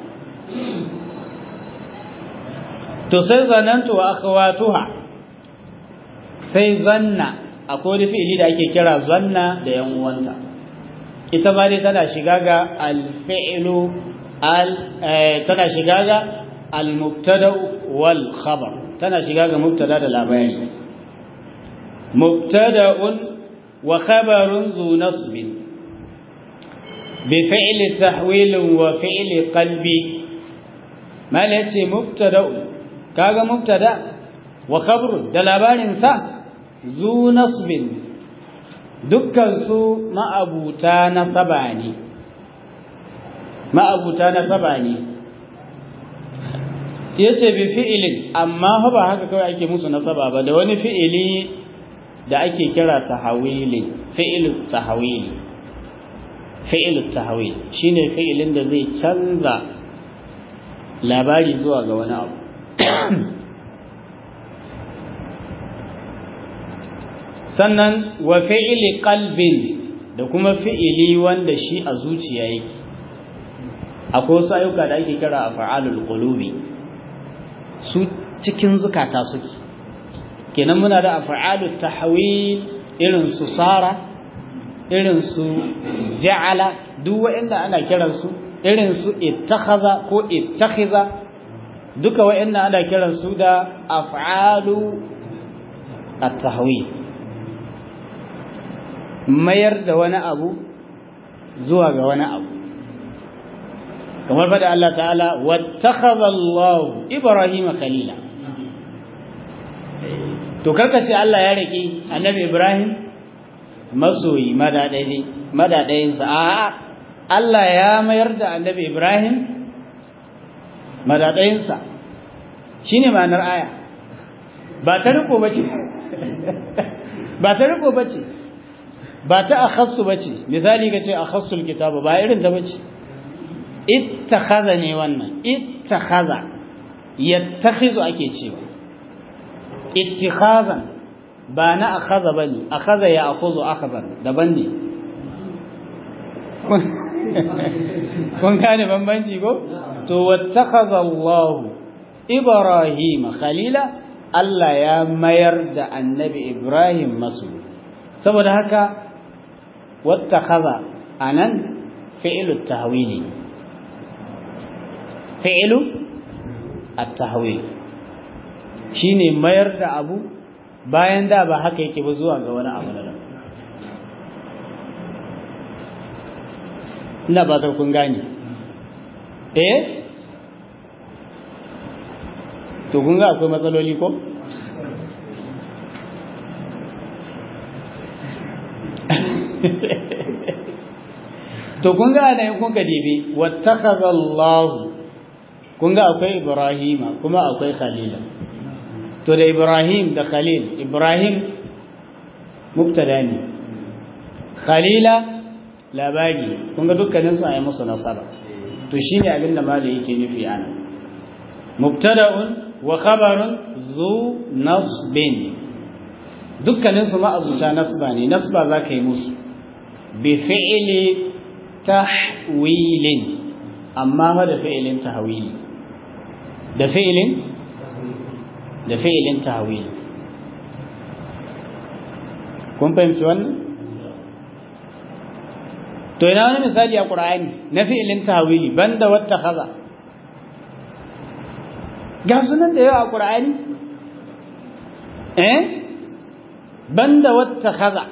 to sai zanantu wa akhawatuha sai zanna akwai wani fi'ili da ake kira zanna da yan uwanta ita ma dai tana shiga ga al-fi'lu al tana shiga ga al-mubtada wal khabar tana shiga ga mubtada da labari mubtada'un wa khabarun zu nasbin bi fi'li tahwil wa fi'li qalbi mal yace mubtada'un kaga mubtada wa khabarun da labarin sa zu nasbin dukkan su ma'abuta nasaba ne ma'abuta nasaba ne yace bi fi'ilin amma ba haka kawai ake musu nasaba ba da wani fi'ili da ake kira tahawili fi'il tahawili fi'il tahawil shine fi'ilin da zai canza labari zuwa ga wani abu sannan wa fi'ili qalbin da kuma fi'ili wanda shi a zuciya yake akwai wasu ayyuka da ake kira af'alul qulubi su cikin zukata suke kenan muna da af'alut tahwil irin su sara irin su ja'ala duk wanda ana kiran su irin su ittakhaza ko ittakhiza duka wa'anda ana kiran su da af'alu at-tahwil mayar da wani abu zuwa ga wani abu kamar fada Allah ta'ala wattakhadha Allah Ibrahim khalila to karka ce Allah ya rike annabi Ibrahim masoyi madadai madadayin sa a Allah ya mayar da annabi Ibrahim madadayin sa shine ma'anar aya ba ta riko bace ba ta riko bace ba ta akhassu bace misali kace akhassul kitaba ba irin ta bace ittakhadha ne wannan ittakhadha yattakhidhu ake cewa ittikhazan ba na akhadha bane akhadha ya akhudhu akhadhan daban ne kun gane bambanci ko to wattakhadha Allah Ibrahim khalila Allah ya mayar da annabi Ibrahim masu saboda haka wattakhadha anan fi'lu tahwili fi'lu at-tahwil shine mayar da abu bayan da ba haka yake ba zuwa ga wani abu na ina ba kun gane eh to kun ga akwai matsaloli ko to kun ga da kun ka dibi wattakhadha Allah kun ga akwai Ibrahima kuma akwai Khalila to da Ibrahim da Khalil Ibrahim mubtada ne Khalila labari kun ga dukkanin su ayi musu nasaba to shine abin da malai yake nufi ana mubtada'un wa khabarun zu nasbin dukkanin su ma'abuta nasba ne nasba zaka yi musu bi fi'li tahwilin amma fa da fi'ilin tahwili da fi'ilin da fi'ilin tahwil kun fahimci wannan to ina wani misali a qur'ani na fi'ilin tahwili banda wata kaza ga sunan da yawa a qur'ani eh banda wata kaza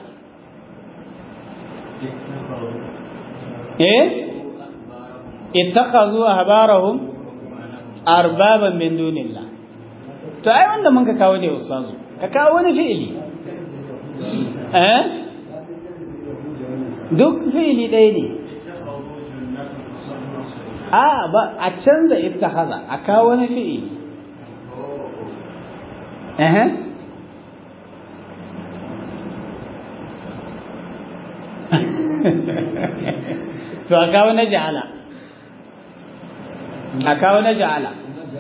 eh ittakhadhu ahbarahum arbaban min dunillah to ai wanda mun ka kawo ne ustazu ka kawo wani fi'ili eh duk fi'ili ɗaya ne a ba a canza ittakhadha a kawo wani fi'ili eh to a kawo na ja'ala a kawo na ja'ala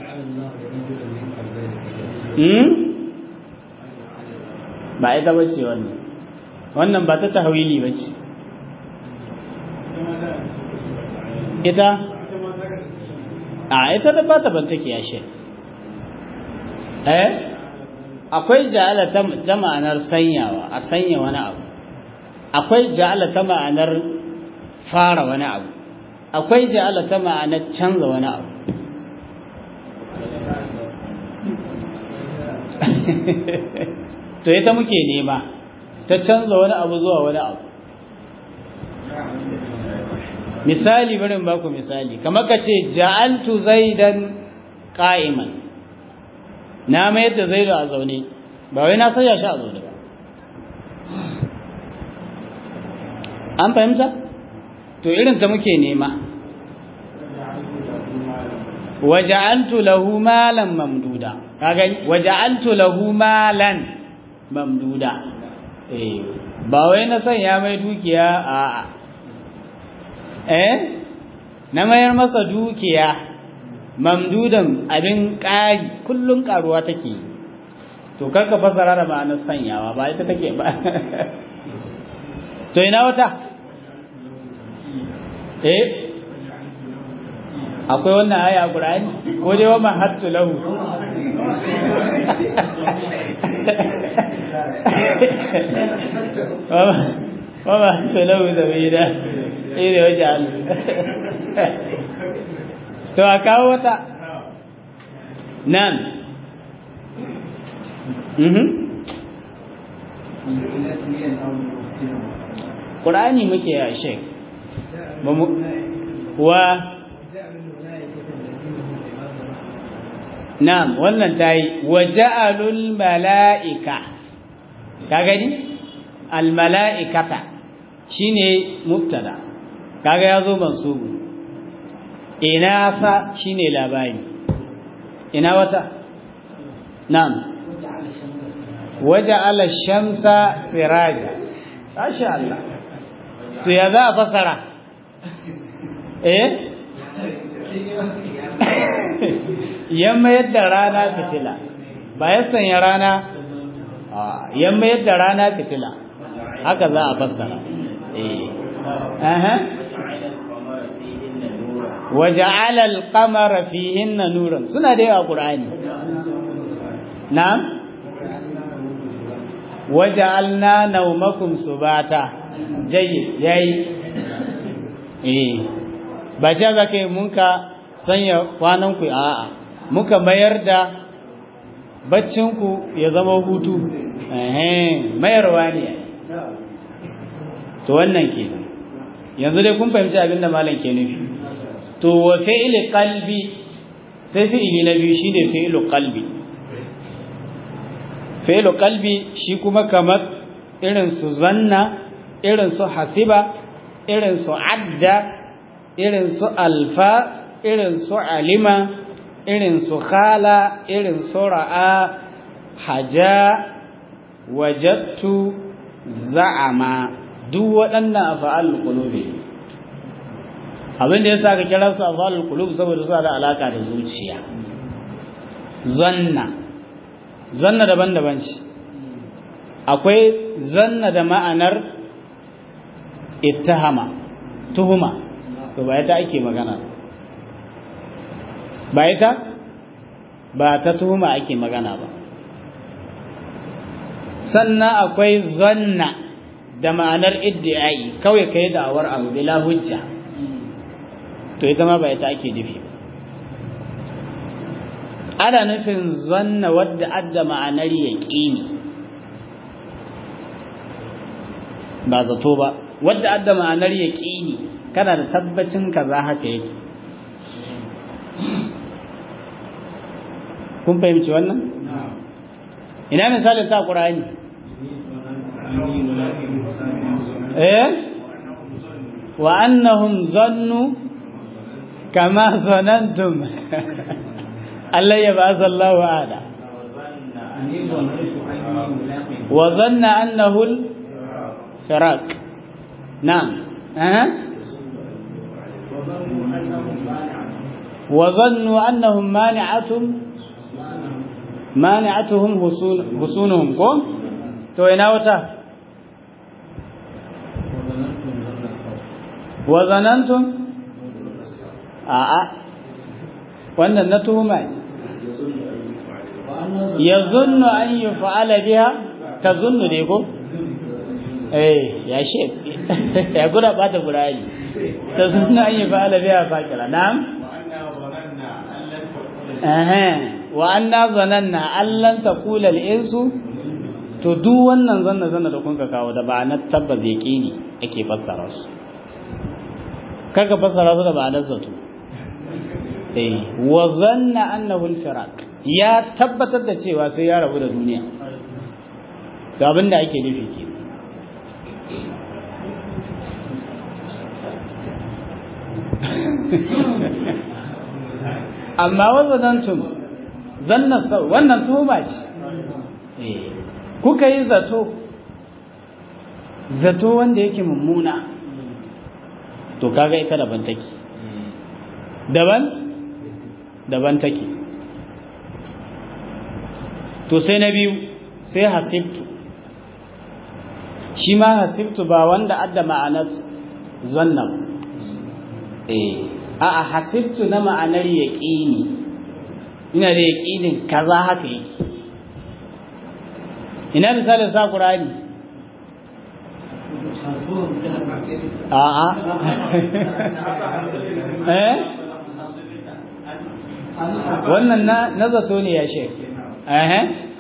ba ita ba ce wannan wannan ba ta tahwili ba ce ita a ita da ba ta banta kiyashe eh akwai ja'ala ta ma'anar sanyawa a sanya wani abu akwai ja'ala ta ma'anar fara wani abu akwai ja'ala ta ma'anar canza wani abu to ita muke nema ta canza wani abu zuwa wani abu misali barin baku misali kamar ka ce ja'altu zaidan qa'iman na mayar da zaidu a zaune ba wai na sanya shi a zaune ba an fahimta to irin ta muke nema waja'altu lahu malan mamduda kaga waja'altu lahu malan mamduda eh ba wai na sanya mai dukiya a a eh na mayar masa dukiya mamdudan abin ƙari kullun karuwa take to karka fasara da ma'anar sanyawa ba ita take ba to ina wata eh akwai wannan aya a Qur'ani ko dai wa mahattu lahu wa mahattu lahu zabida ire waje Allah to a kawo wata nan mhm Qur'ani muke ya shek wa Na'am, wannan ta yi, wa ja'alul mala'ika, ka gani? Al-mala'ikata shi ne mubtada, kaga ya zo mansubu, ina sa shi ne labari, ina wata? Na'am, waje ala shamsa siraja, Asha Allah, to ya za a fasara? Eh? yamma yadda rana fitila ba ya sanya rana yamma yadda rana fitila haka za a fassara waja'ala al-qamara fihinna nuran suna da yawa qur'ani na'am waja'alna nawmakum subata jayyid yayi eh ba ja zaka mun ka sanya kwanan ku a'a muka mayar da baccinku ya zama hutu mayarwa ne to wannan ke yanzu dai kun fahimci abinda malam ke nufi to wa fi'li qalbi sai fi'ili na biyu shine fi'lu qalbi fi'lu qalbi shi kuma kamar irin su zanna irin su hasiba irin su adda irin su alfa irin su alima irin su khala irin su ra'a haja wajattu za'ama duk waɗannan afa'al qulubi abin da yasa ka kira su afa'al qulub saboda suna da alaka da zuciya zanna zanna daban-daban ce akwai zanna da ma'anar ittihama tuhuma to ba ita ake magana ba ita ba ta tuhuma ake magana ba sannan akwai zanna da ma'anar iddi'ai kawai kai da'awar abu bila hujja to ita ma ba ita ake nufi ana nufin zanna wadda adda ma'anar yaqini ba zato ba wadda adda ma'anar yaqini kana da tabbacin kaza haka yake kun fahimci wannan ina misalin ta qur'ani eh wa annahum zannu kama zanantum Allah ya ba'atha Allahu ada wa zanna annahu al-firaq na'am eh وظنوا أنهم مانعتهم مانعتهم حصونهم كو تو ina wata وظننتم a'a wannan na tuhuma ne yazunnu an yuf'ala biha tazunnu ne ko eh ya she ya gura bata gurani tazunnu an yuf'ala biha fakira na'am wa anna zananna allan taqula al-insu to duk wannan zanna zanna da kun ka kawo da ba na tabbas yaqini ake fassara su kaga fassara su da ba na zato eh wa zanna annahu al-firaq ya tabbatar da cewa sai ya rabu da duniya to abinda ake nufi ke amma wazanantum zanna sau wannan tuhuma ce kuka yi zato zato wanda yake mummuna to kaga ita daban take daban daban take to sai na biyu sai hasibtu shi ma hasibtu ba wanda adda ma'anar zanna eh a'a hasibtu na ma'anar yaqini ina da yaqinin kaza haka yake ina misalin sa qur'ani a'a eh wannan na na zato ne ya shek eh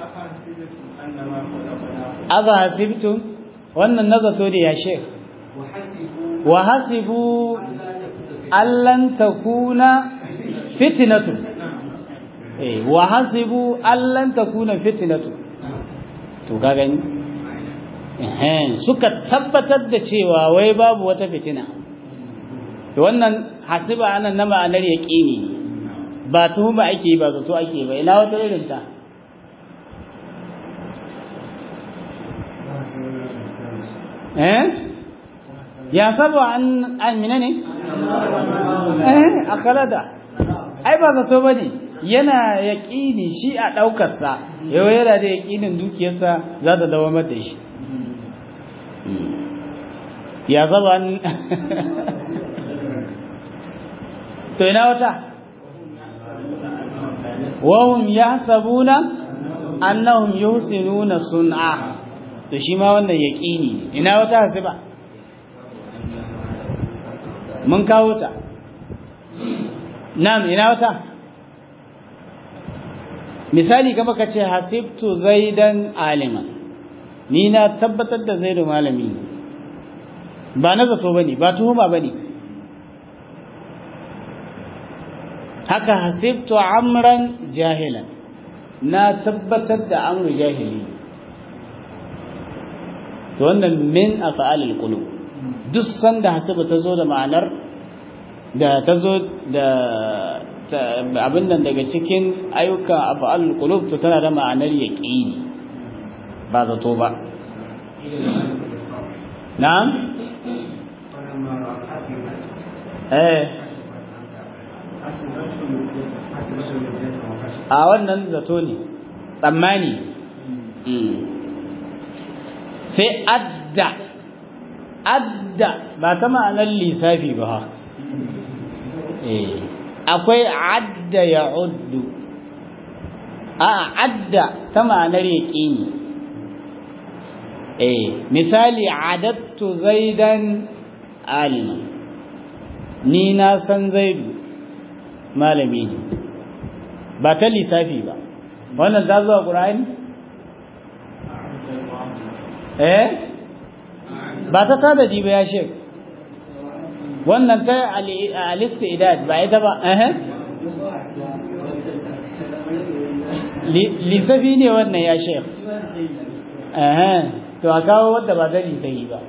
aba hasibtum wannan na zato ne ya shek wa hasibu allan takuna fitnatu eh wa hasibu allan takuna fitnatu to ka gani eh suka tabbatar da cewa wai babu wata fitina to wannan hasiba anan na ma'anar yaqini ba tuhuma ake ba zato ake ba ina wata irin ta eh ya saba an an ne eh akhlada ai ba zato bane yana yaqini shi a daukar sa yau yana da yaqinin dukiyarsa za ta dawo mata shi ya saba an to ina wata wahum yahsabuna annahum yuhsinuna sun'a to shi ma wannan yaqini ina wata hasiba mun kawo ta na'am ina wata misali kama ka ce hasibtu zaidan aliman ni na tabbatar da zaidu malami ba na zato bane ba tuhuma bane haka hasibtu amran jahilan na tabbatar da amru jahili to wannan min af'alil qulub duk sanda hasiba ta zo da ma'anar da ta zo da abin nan daga cikin ayyuka af'alul qulub to tana da ma'anar yaqini ba zato ba na'am eh a wannan zato ne tsammani sai adda adda ba ta ma'anar lissafi ba akwai adda ya uddu a adda ta ma'anar yaƙini misali adattu zaidan alima ni na san zaidu malami ne ba ta lissafi ba wannan za zuwa ƙura'ani eh ba ta tanadi ba ya shek wannan ta alista idad ba ita ba eh lissafi ne wannan ya shek to a kawo wadda ba ta lissafi ba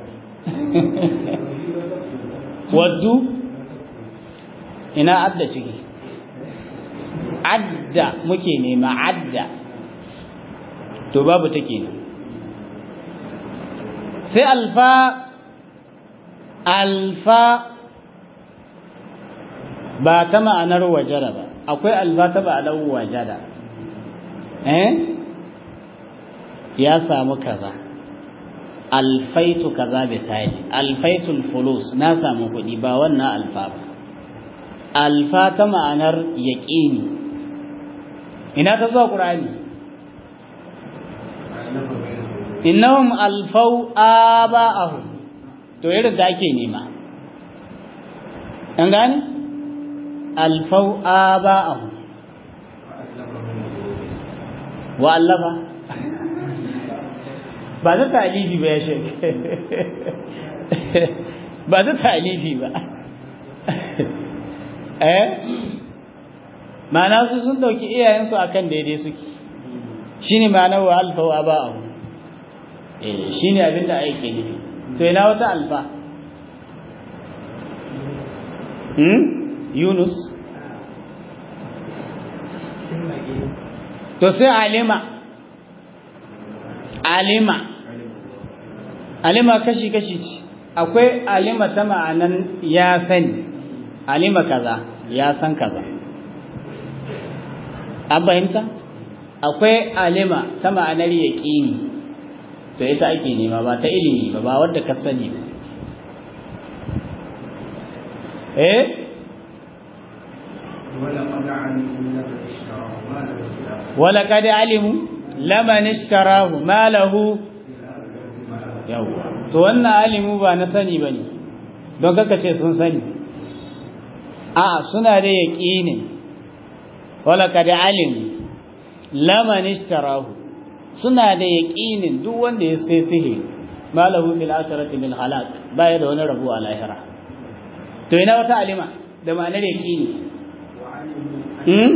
waddu ina adda ciki adda muke nema adda to babu ta kenan sai alfa alfa ba ta ma'anar wajara ba akwai alfa ta ma'anar wajada eh ya samu kaza alfaitu kaza misali alfaitul fulus na samu kuɗi ba wannan alfa ba alfa ta ma'anar yaƙini ina ta zuwa ƙur'ani innahum alfau aba'ahum to irin da ake nema an gane alfau aba'ahum wa allafa ba ta talifi ba ya shek ba ta talifi ba eh ma'ana su sun dauki iyayensu akan daidai suke shine ma'ana wa alfa wa ba'ahu eh shine abin da ake nufi to ina wata alfa hmm yunus to sai alima alima alima kashi kashi akwai alima ta ma'anan ya sani alima kaza ya san kaza an fahimta akwai alima ta ma'anar yaƙini to ita ake nema ba ta ilimi ba ba wadda ka sani ba eh wala kad alimu laman ishtarahu ma lahu yawa to wannan alimu ba na sani bane don kaka ce sun sani a suna da yaqini wala kad alimu laman ishtarahu suna da yaqinin duk wanda ya sai sihiri ma lahu fil akhirati min halak baya da wani rabu a lahira to ina wata alima da ma'anar yaqini hmm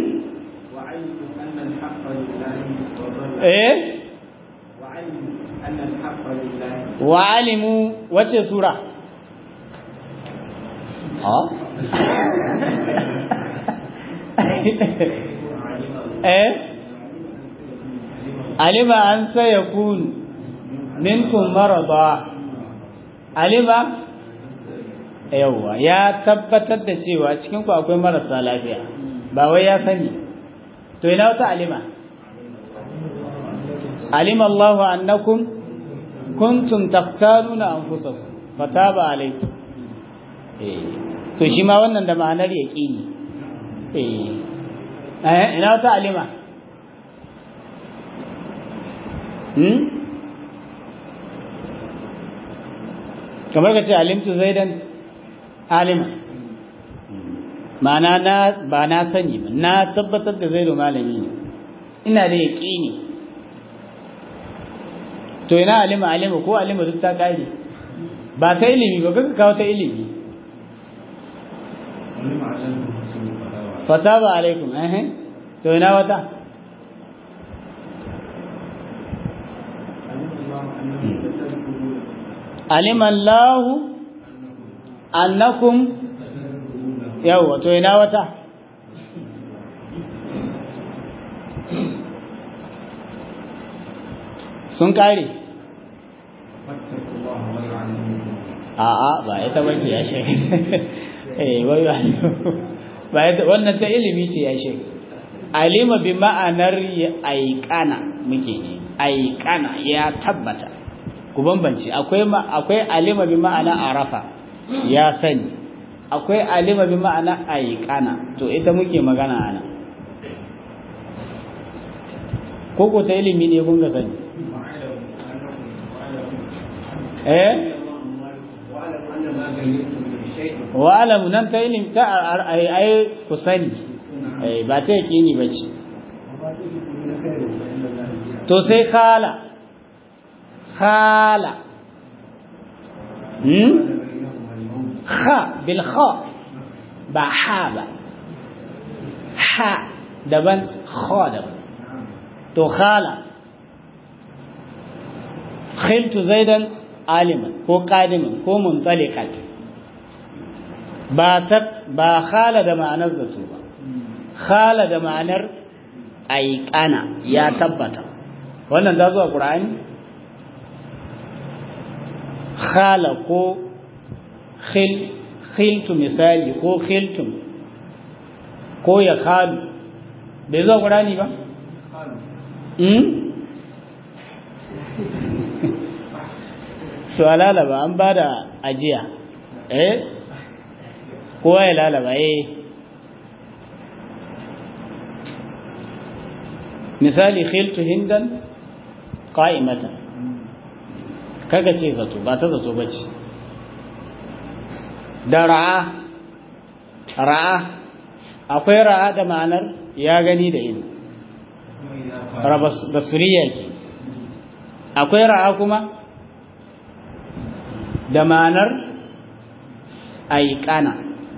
eh wa alimu wace sura ha eh alima an sayakun minkum marada alima yawa ya tabbatar da cewa cikin ku akwai marasa lafiya ba wai ya sani to ina wata alima علم الله أنكم كنتم تختارون أنفسكم فتاب عليكم to shi ma wannan da ma'anar yaƙini eh ina wata alima hmm kamar ka ce alimtu zaidan alima ma'ana na ba na sani ba na tabbatar da zaidu malami ne ina da yaƙini to ina alima alima ko alima duk ta kare ba ta ilimi ba kaka kawo ta ilimi fataba alaikum eh to ina wata alima Allah annakum yawa to ina wata sun kare a'a ba ita bace ya shi eh wai ba ita wannan ta ilimi ce ya shi alima bi ma'anar aiqana muke ne aiqana ya tabbata ku bambance akwai akwai alima bi ma'ana arafa ya sani akwai alima bi ma'ana aiqana to ita muke magana ana ko ko ta ilimi ne kun ga sani eh wa'alamu nan ta ilim ta ai ku sani ba ta yaƙini ba ce to sai khala khala hmm kha bil kha ba ha ba ha daban kha daban to khala khiltu zaidan aliman ko qadiman ko muntaliqan ba ta ba khala da ma'anar zato ba khala da ma'anar aiqana ya tabbata wannan da zuwa qur'ani khala ko khil khiltu misali ko khiltum ko ya khalu bai zuwa qur'ani ba to a lalaba an ba da ajiya eh kowa ya lalaba eh misali khiltu hindan qa'imatan kaga ce zato ba ta zato bace da ra'a ra'a akwai ra'a da ma'anar ya gani da ido basuriya ke akwai ra'a kuma da ma'anar aikana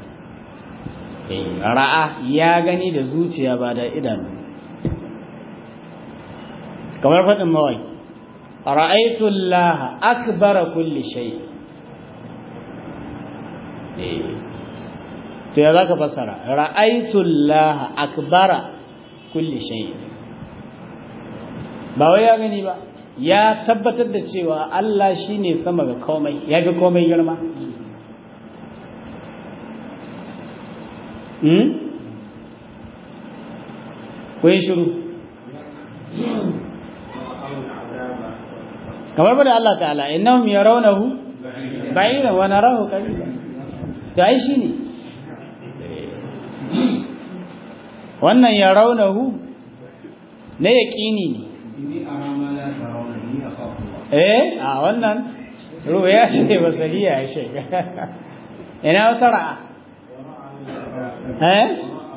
ra'a ya gani da zuciya ba da idanu kamar faɗin mawai ra'aitullaha akbara kulli shay to ya zaka fassara ra'aitullaha akbara kulli shay ba wai ya gani ba ya tabbatar da cewa Allah shine sama ga komai ya ga komai girma hmm ko shiru kamar bada Allah ta'ala innahum yarawnahu ba'idan wa narahu qariban to ai shine wannan yarawnahu ne yaqini ne eh a wannan ruya ce basariya ya ce ina wata ra'a eh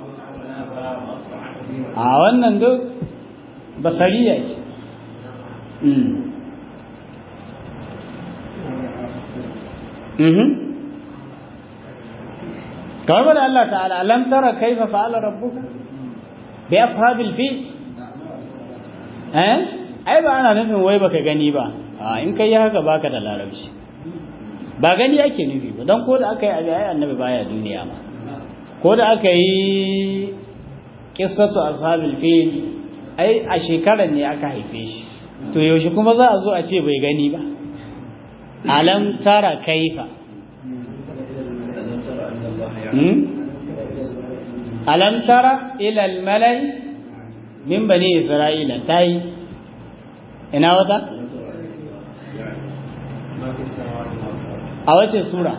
a wannan duk basariya ce kamar da Allah ta'ala alam tara kaifa fa'ala rabbuka bi ashabil fil eh ai ba ana nufin wai baka gani ba a in kai haka baka da larabci ba gani ake nufi ba don ko da aka yi abi ai annabi baya duniya ma ko da aka yi qissatu ashabil fil ai a shekarar ne aka haife shi to yaushe kuma za a zo a ce bai gani ba alam tara kaifa alam tara ila al-malai min bani isra'ila tayi ina wata a wace sura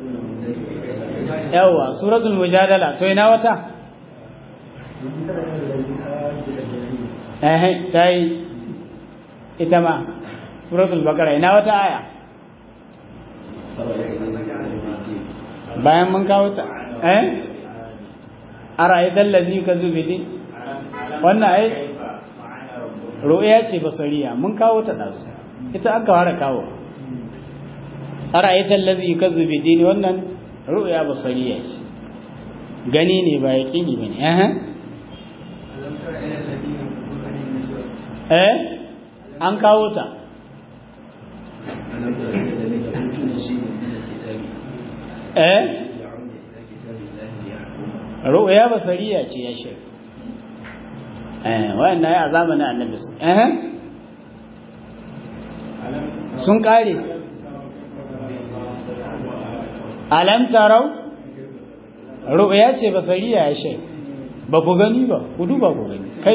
yawa suratul mujadala to ina wata eh tayi ita ma suratul baqara ina wata aya bayan mun kawo ta eh ara'aita allazi kazubi din wannan ai ru'ya ce basariya mun kawo ta dazu ita aka fara kawo ara'aita allazi kazubi din wannan ru'ya basariya ce gani ne ba yaqini bane eh eh an kawo ta eh ru'ya basariya ce ya shi eh wannan ya zamanin annabi eh sun kare alam tarau ru'ya ce basariya ya shi ba ku gani ba ku duba ku gani kai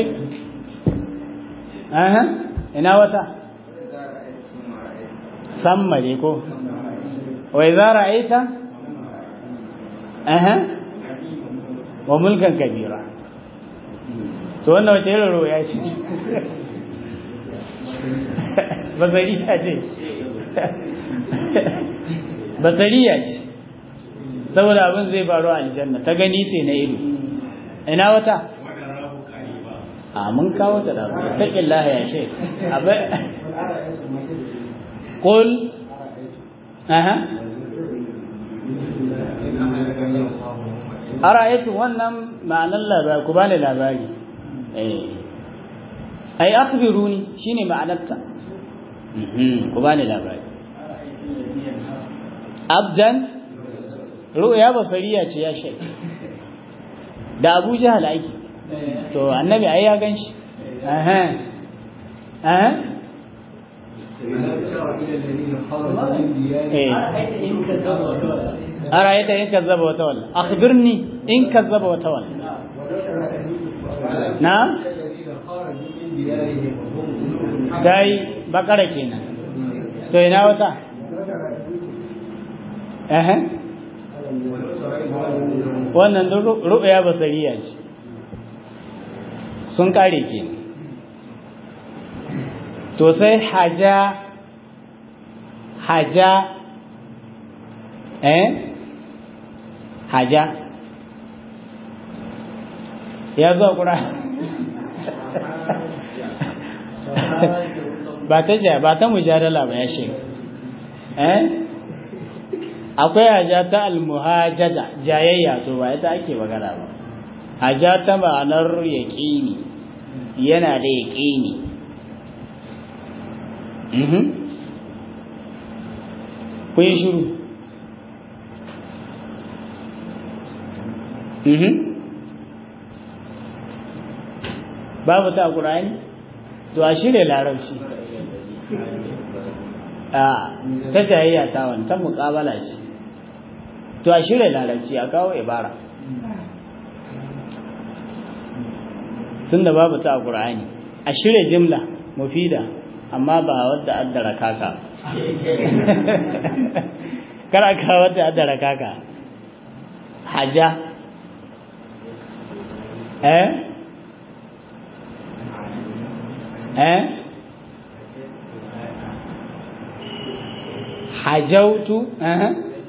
eh ina wata samma ne ko wa idza ra'aita eh wa mulkan kabira to wannan wace irin roya ce basariya ce basariya ce saboda abin zai faru a aljanna ta gani ce na ido ina wata a mun kawo ta da taƙin laha ya ce abai ƙul aha ara'aytu wannan ma'anar labari ku bani labari eh ai akhbiruni shine ma'anarta ku bani labari abdan ru'ya basariya ce ya shi da Abu Jahal aiki to annabi ai ya ganshi aha aha أرأيت إن كذب وتولى أخبرني إن كذب وتولى نعم dai bakara kenan to ina wata eh wannan ru'ya basariya ce sun kare kenan to sai haja haja eh haja ya zo kura ba ta ja ba ta mujadala ba ya shi eh akwai haja ta almuhajaja jayayya to ba ita ake magana ba haja ta ma'anar yaqini yana da yaqini mhm kun yi shiru mhm babu ta ƙura'ani to a shirya larabci a ta jayayya ta wani ta muƙabala ce to a shirya larabci a kawo ibara tun da babu ta ƙura'ani a shirya jimla mufida amma ba wadda addara kaka kara ka wadda addara kaka haja eh eh hajautu eh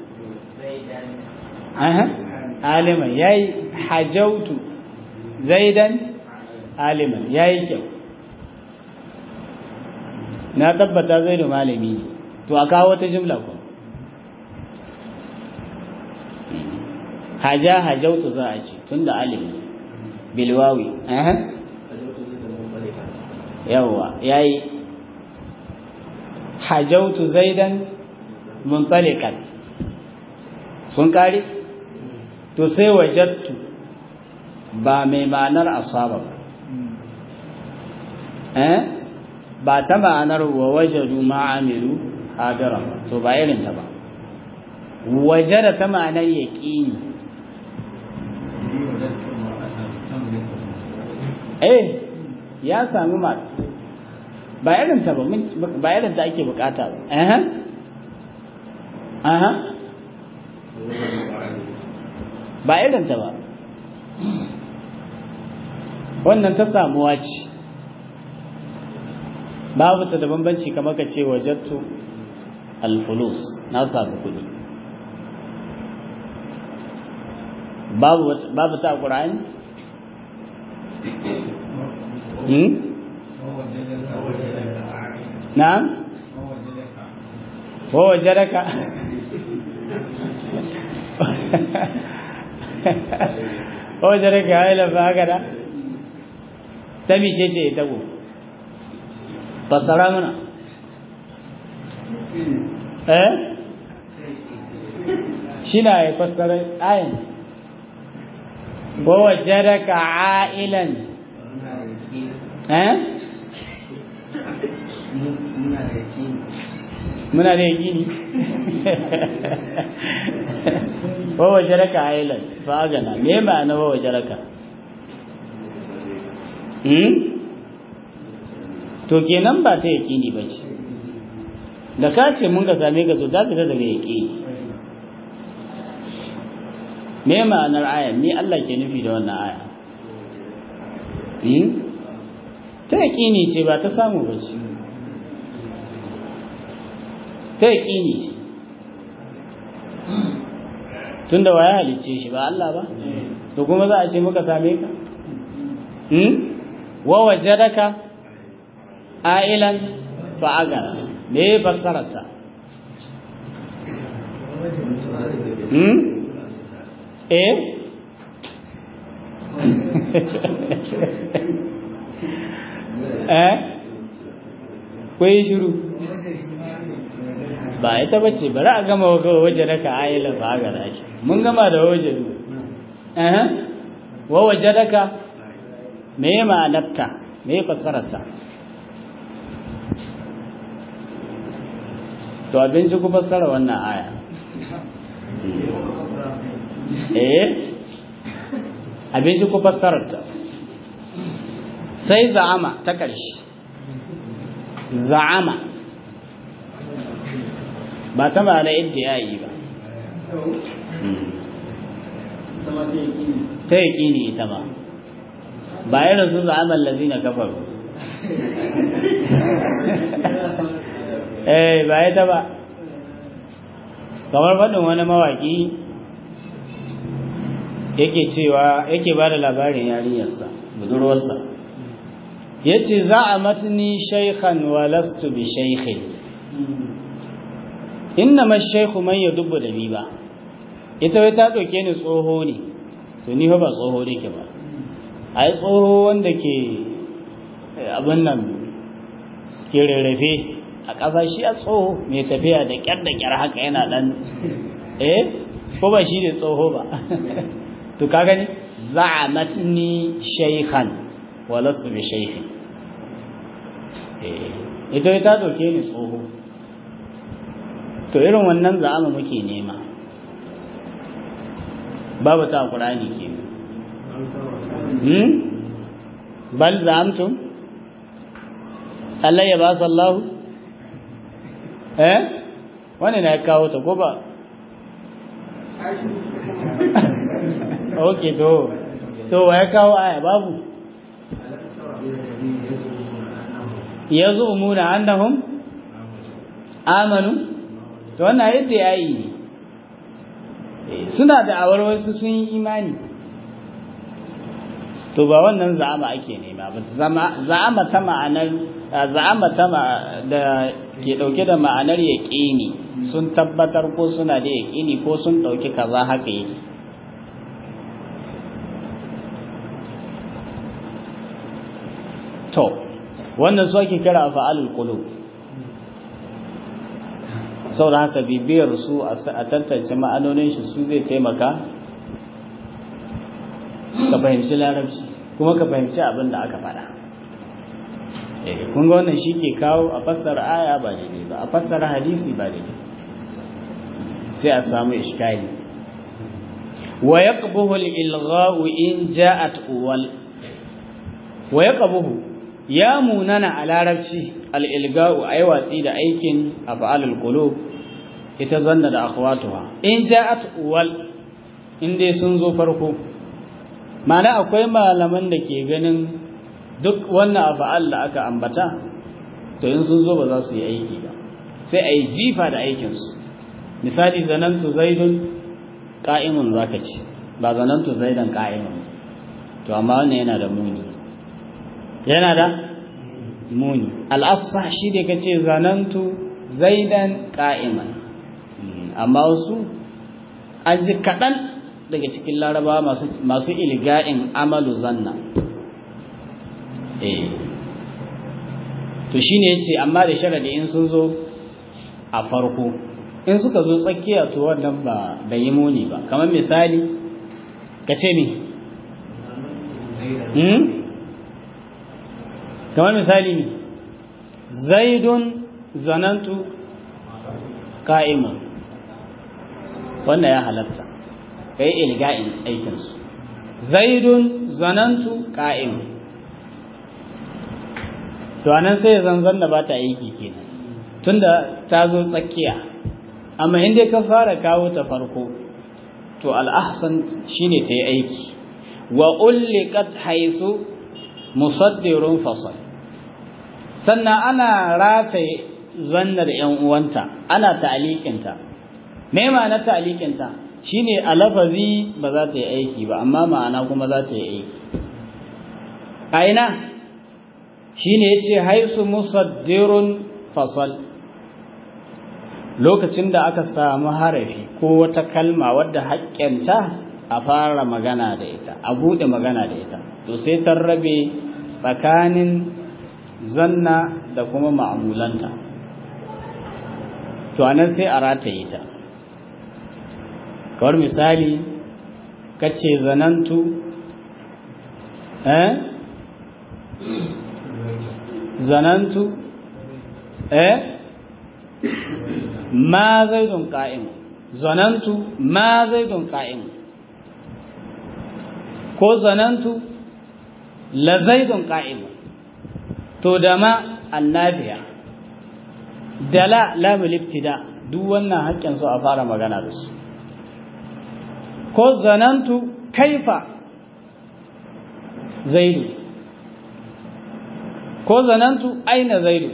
eh aliman yayi hajautu zaidan aliman yayi kyau na tabbata zaidu malami to a kawo wata jimla ko haja hajautu za a ce tunda alimi bilwawi eh yawwa yayi hajautu zaidan muntalikan sun kare to sai wajattu ba mai ma'anar asaba ba eh ba ta ma'anar wa wajadu ma'amilu hadira to ba irin ta ba wajada ta ma'anar yaqini eh ya sami masu ba irin ta ba ba irin ta ake bukata ba eh aha ba irin ta ba wannan ta samuwa ce babu ta da bambanci kamar ka ce wajattu alfulus na samu kudi babu babu ta qur'ani hmm na'am wa wajadaka wa wajadaka aila fa haka da ta mice ce ita ko fasara mana eh shi na ya fassara ayin wa wajadaka ailan eh muna da yakini wa wajadaka ailan fa gana me ma'ana wa wajadaka hmm to kenan ba ta yakini ba ce da ka ce mun ga same ka to za ka daga yakini me ma'anar aya ni Allah ke nufi da wannan aya hmm ta yakini ce ba ta samu ba ce ta yakini ce tunda waya halicce shi ba Allah ba to kuma za a ce muka same ka hmm wa wajadaka ailan fa'agara me ya fassararta hmm eh eh ko yi shiru ba ita bace bari a gama waje daka ayyala ba ga rashi mun gama da waje eh wa wajadaka me ma'anarta me fassararta to abinci ku fassara wannan aya eh abinci ku fassararta sai za'ama ta ƙarshe za'ama ba ta ma'ana iddiyayi ba ta yaƙini ita ba ba irin su za'aman lazina kafaru eh ba ita ba kamar faɗin wani mawaƙi yake cewa yake ba da labarin yarinyarsa budurwarsa ya ce za a matini shaikhan wa lastu bi shaikhin inna ma shaikhu man ya dubu da ba ita wai ta ɗauke ni tsoho ne to ni ba tsoho ne ke ba a yi tsoho wanda ke abin nan ke rarrafe a ƙasa shi a tsoho mai tafiya da ƙyar da ƙyar haka yana ɗan eh ko ba shi ne tsoho ba to ka gani za'amatni shaykhan wa lastu bi shaykhin eh ita ta doke ni tsoho to irin wannan za'ama muke nema babu ta qur'ani ke hmm bal za'amtum Allah ya ba sallahu eh wani na kawo ta ko ba ok to to ya kawo aya babu ya zo muna annahum amanu to wannan yadda ya yi suna da awar wasu sun yi imani to ba wannan za'ama ake nema ba za'ama ta ma'anar za'ama ta da ke dauke da ma'anar yaqini sun tabbatar ko suna da yaqini ko sun dauki kaza haka yake to wannan su ake kira fa'alul qulub saboda haka bibiyar su a tantance ma'anonin shi su zai taimaka ka fahimci larabci kuma ka fahimci abin da aka faɗa kun ga wannan shi ke kawo a fassara aya ba daidai ba a fassara hadisi ba daidai sai a samu iskali wa yaqbuhu al-ilgha'u in ja'at uwal wa yaqbuhu ya munana a larabci al-ilga'u ay watsi da aikin af'alul qulub ita zanna da akhwatuha in ja'at uwal in dai sun zo farko ma'ana akwai malaman da ke ganin duk wannan afa'al da aka ambata to in sun zo ba za su yi aiki ba sai a yi jifa da aikinsu misali zanantu zaidun ƙa'imun za ka ce ba zanantu zaidan ƙa'imun to amma wannan yana da muni yana da muni al'afsa shi da ka ce zanantu zaidan ƙa'iman amma wasu an ji kaɗan daga cikin laraba masu ilga'in amalu zanna eh to shine yace amma da sharadi in sun zo a farko in suka zo tsakiya to wannan ba bai yi muni ba kamar misali ka ce ni hmm kamar misali ne zaidun zanantu ka'imun wannan ya halatta kai ilga'in aikinsu zaidun zanantu ka'imun to anan sai zanzan da ba ta aiki kenan tunda ta zo tsakiya amma inda ka fara kawo ta farko to al'ahsan shine ta yi aiki wa ulliqat haisu musaddirun fasal sannan ana rataye zanna da ‘yan uwanta ana ta'aliƙinta me ma'ana ta'aliƙinta shine a lafazi ba za ta yi aiki ba amma ma'ana kuma za ta yi aiki a ina shine yace haisu musaddirun fasal lokacin da aka samu harafi ko wata kalma wadda haƙƙinta a fara magana da ita a buɗe magana da ita to sai ta rabe tsakanin zanna da kuma ma'amulanta to anan sai a rataye ta kawar misali kace zanantu eh zanantu eh ma zaidun qa'im zanantu ma zaidun qa'im ko zanantu la zaidun qa'im to da ma annabiya da la lamul ibtida duk wannan haƙƙin su a fara magana da su ko zanantu kaifa zaidu ko zanantu aina zaidu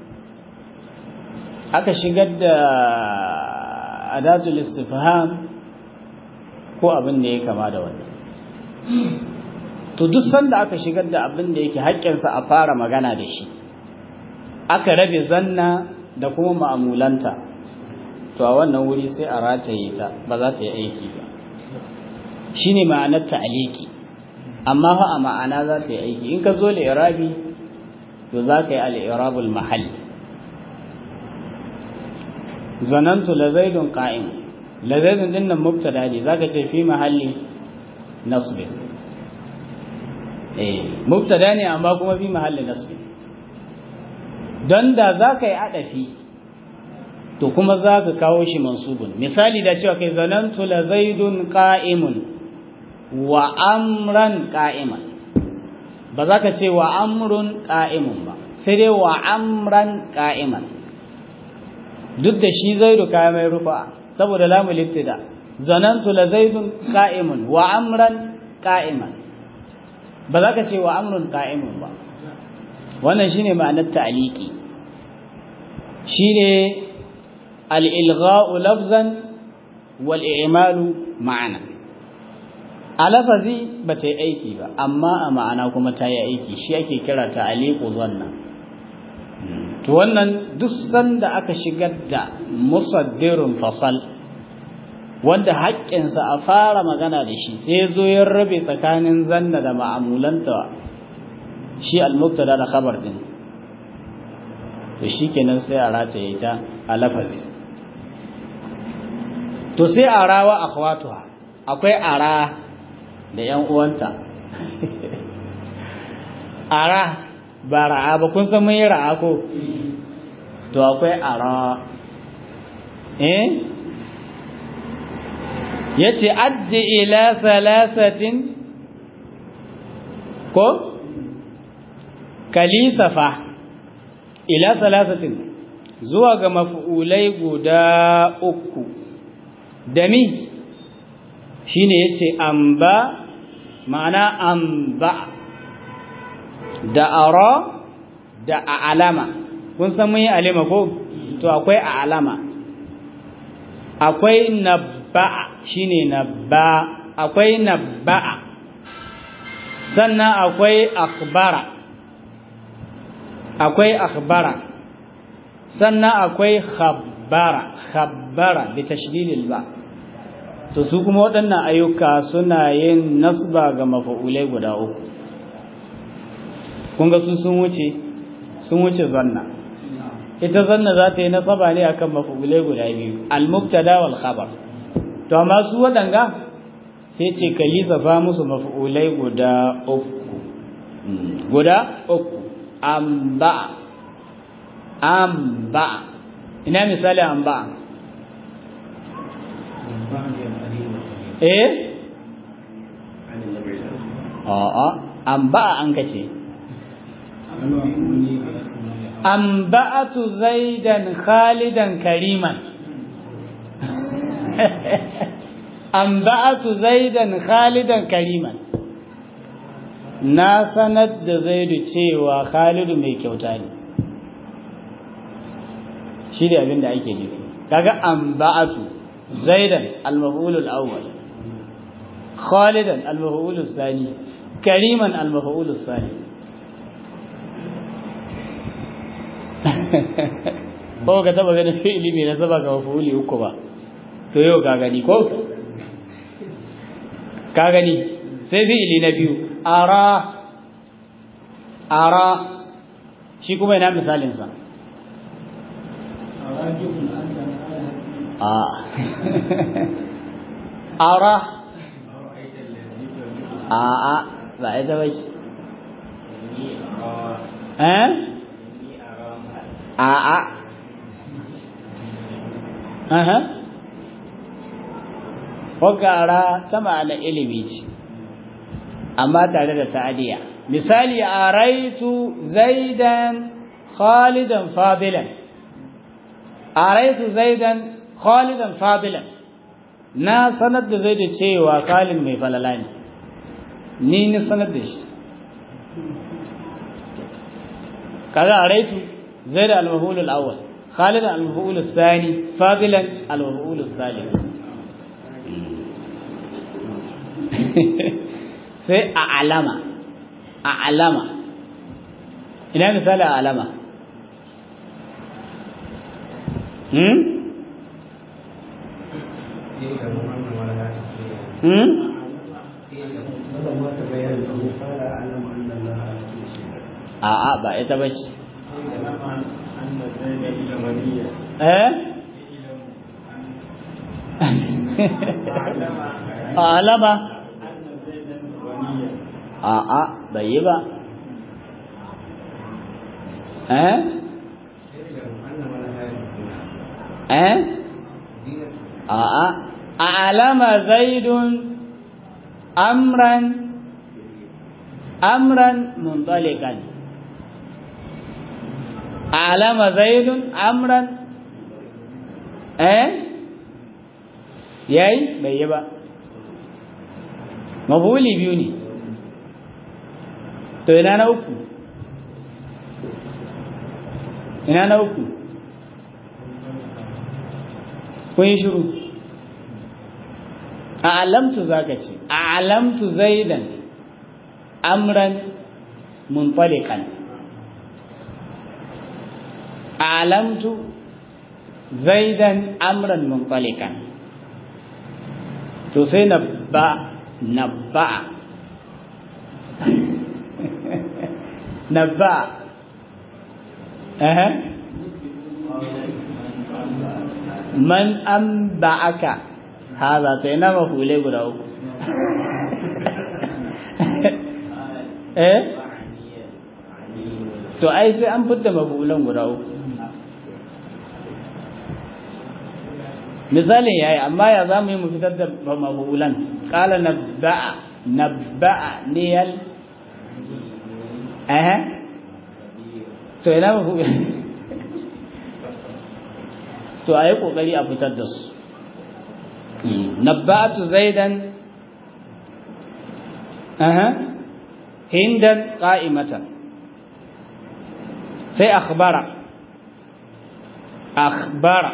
aka shigar da adatul istifham ko abin da ya kama da wannan to duk sanda aka shigar da abin da yake haƙƙinsa a fara magana da shi aka rabe zanna da kuma ma'amulanta to a wannan wuri sai a rataye ta ba za ta yi aiki ba shine ma'anar ta'aliki amma fa a ma'ana za ta yi aiki in ka zo li'irabi to za ka yi al'irabul mahalli zanantu la zaidun qa'im la zaidun din nan mubtada ne zaka ce fi mahalli nasb eh mubtada ne amma kuma fi mahalli nasb dan da zaka yi adafi to kuma zaka kawo shi mansubun misali da cewa kai zanantu la zaidun qa'imun wa amran qa'iman ba za ka ce wa amrun qa'imun ba sai dai wa amran qa'iman duk da shi zaidu kaya mai rufa saboda lamul ibtida zanantu la zaidun qa'imun wa amran qa'iman ba za ka ce wa amrun qa'imun ba wannan shine ma'anar ta'liqi shine al-ilgha'u lafzan wal i'malu ma'ana a lafazi ba ta yi aiki ba amma a ma'ana kuma ta yi aiki shi ake kira ta'liqu zanna to wannan duk sanda aka shigar da musaddirun fasal wanda haƙƙinsa a fara magana da shi sai zo ya rabe tsakanin zanna da ma'amulanta shi al-mubtada da khabar din to shikenan sai a rataye ta a lafazi to sai a rawa akhwatuha akwai ara da yan uwanta ara ba ra'a ba kun san mun yi ra'a ko to akwai ara eh yace addi ila thalathatin ko kalisafa ila thalathatin zuwa ga maf'ulai guda uku dami shine yace amba ma'ana amba da ara da a alama kun san mun yi alima ko to akwai a alama akwai nabba'a shine nabba akwai nabba'a sannan akwai akhbara akwai akhbara sannan akwai khabbara khabbara bi tashdidil ba to su kuma waɗannan ayyuka suna yin nasba ga mafa'ulai guda uku kun ga su sun wuce sun wuce zanna ita zanna za ta yi nasaba ne akan mafulai guda biyu al-mubtada wal khabar to amma su wadanga sai ce ka lissafa musu mafulai guda uku guda uku amba amba ina misali amba eh a'a amba an kace أنبأت زيدا خالدا كريما أنبأت زيدا خالدا كريما na sanar da zaidu cewa khalidu mai kyauta ne shi da abin da ake nufi kaga anba'atu zaidan al-maf'ul al-awwal khalidan al-maf'ul al-thani kariman al-maf'ul al-thani ko ka taba ganin fi'ili mai nasaba ga mafuli uku ba to yau ka gani ko ka gani sai fi'ili na biyu ara ara shi kuma ina misalinsa a ara a a ba ita ba ce eh a a aha wakara ta ma'ana ilimi ce amma tare da ta'adiya misali araitu zaidan khalidan fadilan araitu zaidan khalidan fadilan na sanar da zai da cewa khalid mai falala ne ni ni sanar da shi kaga araitu zaid al-maf'ul al-awwal khalid al-maf'ul al-thani fadilan al-maf'ul al-thalith sai a alama a alama ina misali a alama hmm? hmm? a'a ba ita ba ce eh a alama a'a bai yi ba eh eh a'a a alama zaidun amran amran muntalikan alama zaidun amran eh yayi bai yi ba mafuli biyu ne to ina na uku ina na uku kun yi shiru a alamtu zaka ce a alamtu zaidan amran munfalikan a alamtu zaidan amran munfalikan to sai na ba na ba نبأ أه. من أنبأك هذا تينا مفعولي غراو eh to ai sai an fitta mafulan guda uku misalin yayi amma ya zamu yi mu fitar da mafulan qala nabba'a nabba'a niyal eh to ina ba ku to ayi kokari a fitar da su nabba'atu zaidan aha hindan qa'imatan sai akhbara akhbara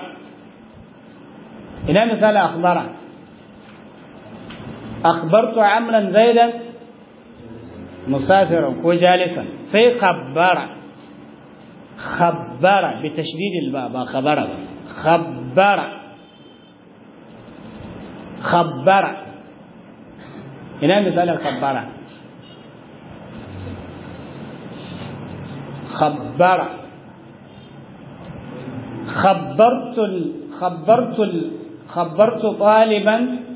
ina misali akhbara akhbartu amran zaidan مسافرا وجالسا في خبر خبر بتشديد الباء خبر خبر خبر هنا مثال خبر خبر خبرت ال... خبرت ال... خبرت طالبا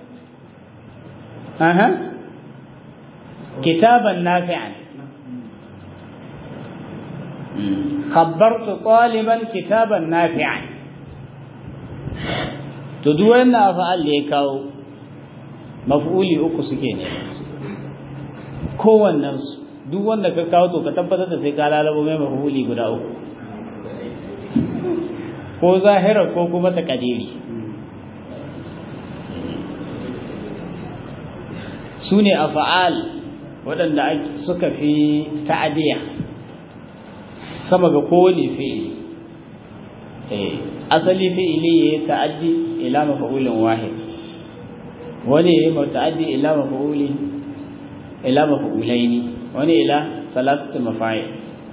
أها كتابا نافعا خبرت طالبا كتابا نافعا to duk wannan afa'al da ya kawo maf'uli uku suke ne kowannen su duk wanda ka kawo to ka tabbatar da sai ka lalabo mai maf'uli guda uku ko zahira ko kuma takadiri su ne afa'al waɗanda suka fi ta'adiyya sama ga kowane fi'ili asali fi'ili ya yi ta'addi ila mafa'ulin wahid wani ya yi ta'addi ila mafa'ulin ila mafa'ulaini wani ila salasatu mafa'il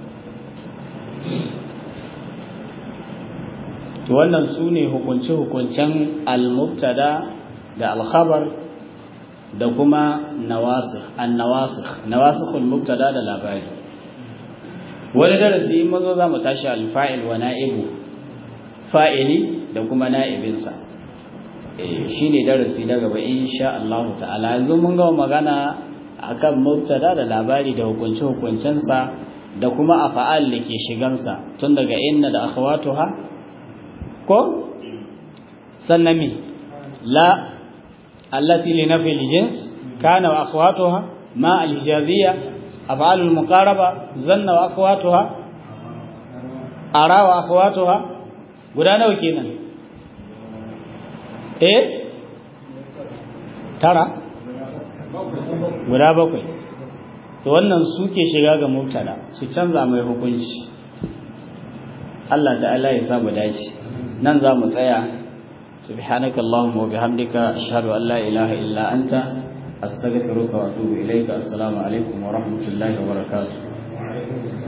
to wannan su ne hukunce-hukuncen al-mubtada da al-khabar da kuma nawasikh an-nawasikh nawasikhul mubtada da labari wani darasi in mazo za mu tashi alfa'il wa na'ibu fa'ili da kuma na'ibinsa shi ne darasi na gaba insha Allah ta'ala yanzu mun gama magana akan mubtada da labari da hukunce hukuncensa da kuma afa'al da ke shigansa tun daga inna da akhawatuha ko sannan mi la allati li nafi al-jins kana wa akhawatuha ma al-hijaziyya af'al al-muqaraba zanna wa akhawatuha ara wa akhawatuha guda nawa kenan eh tara guda bakwai to wannan suke shiga ga mubtada su canza mai hukunci Allah ta'ala ya samu dace nan za mu tsaya سبحانك اللهم وبحمدك أشهد أن لا إله إلا أنت أستغفرك وأتوب إليك السلام عليكم ورحمة الله وبركاته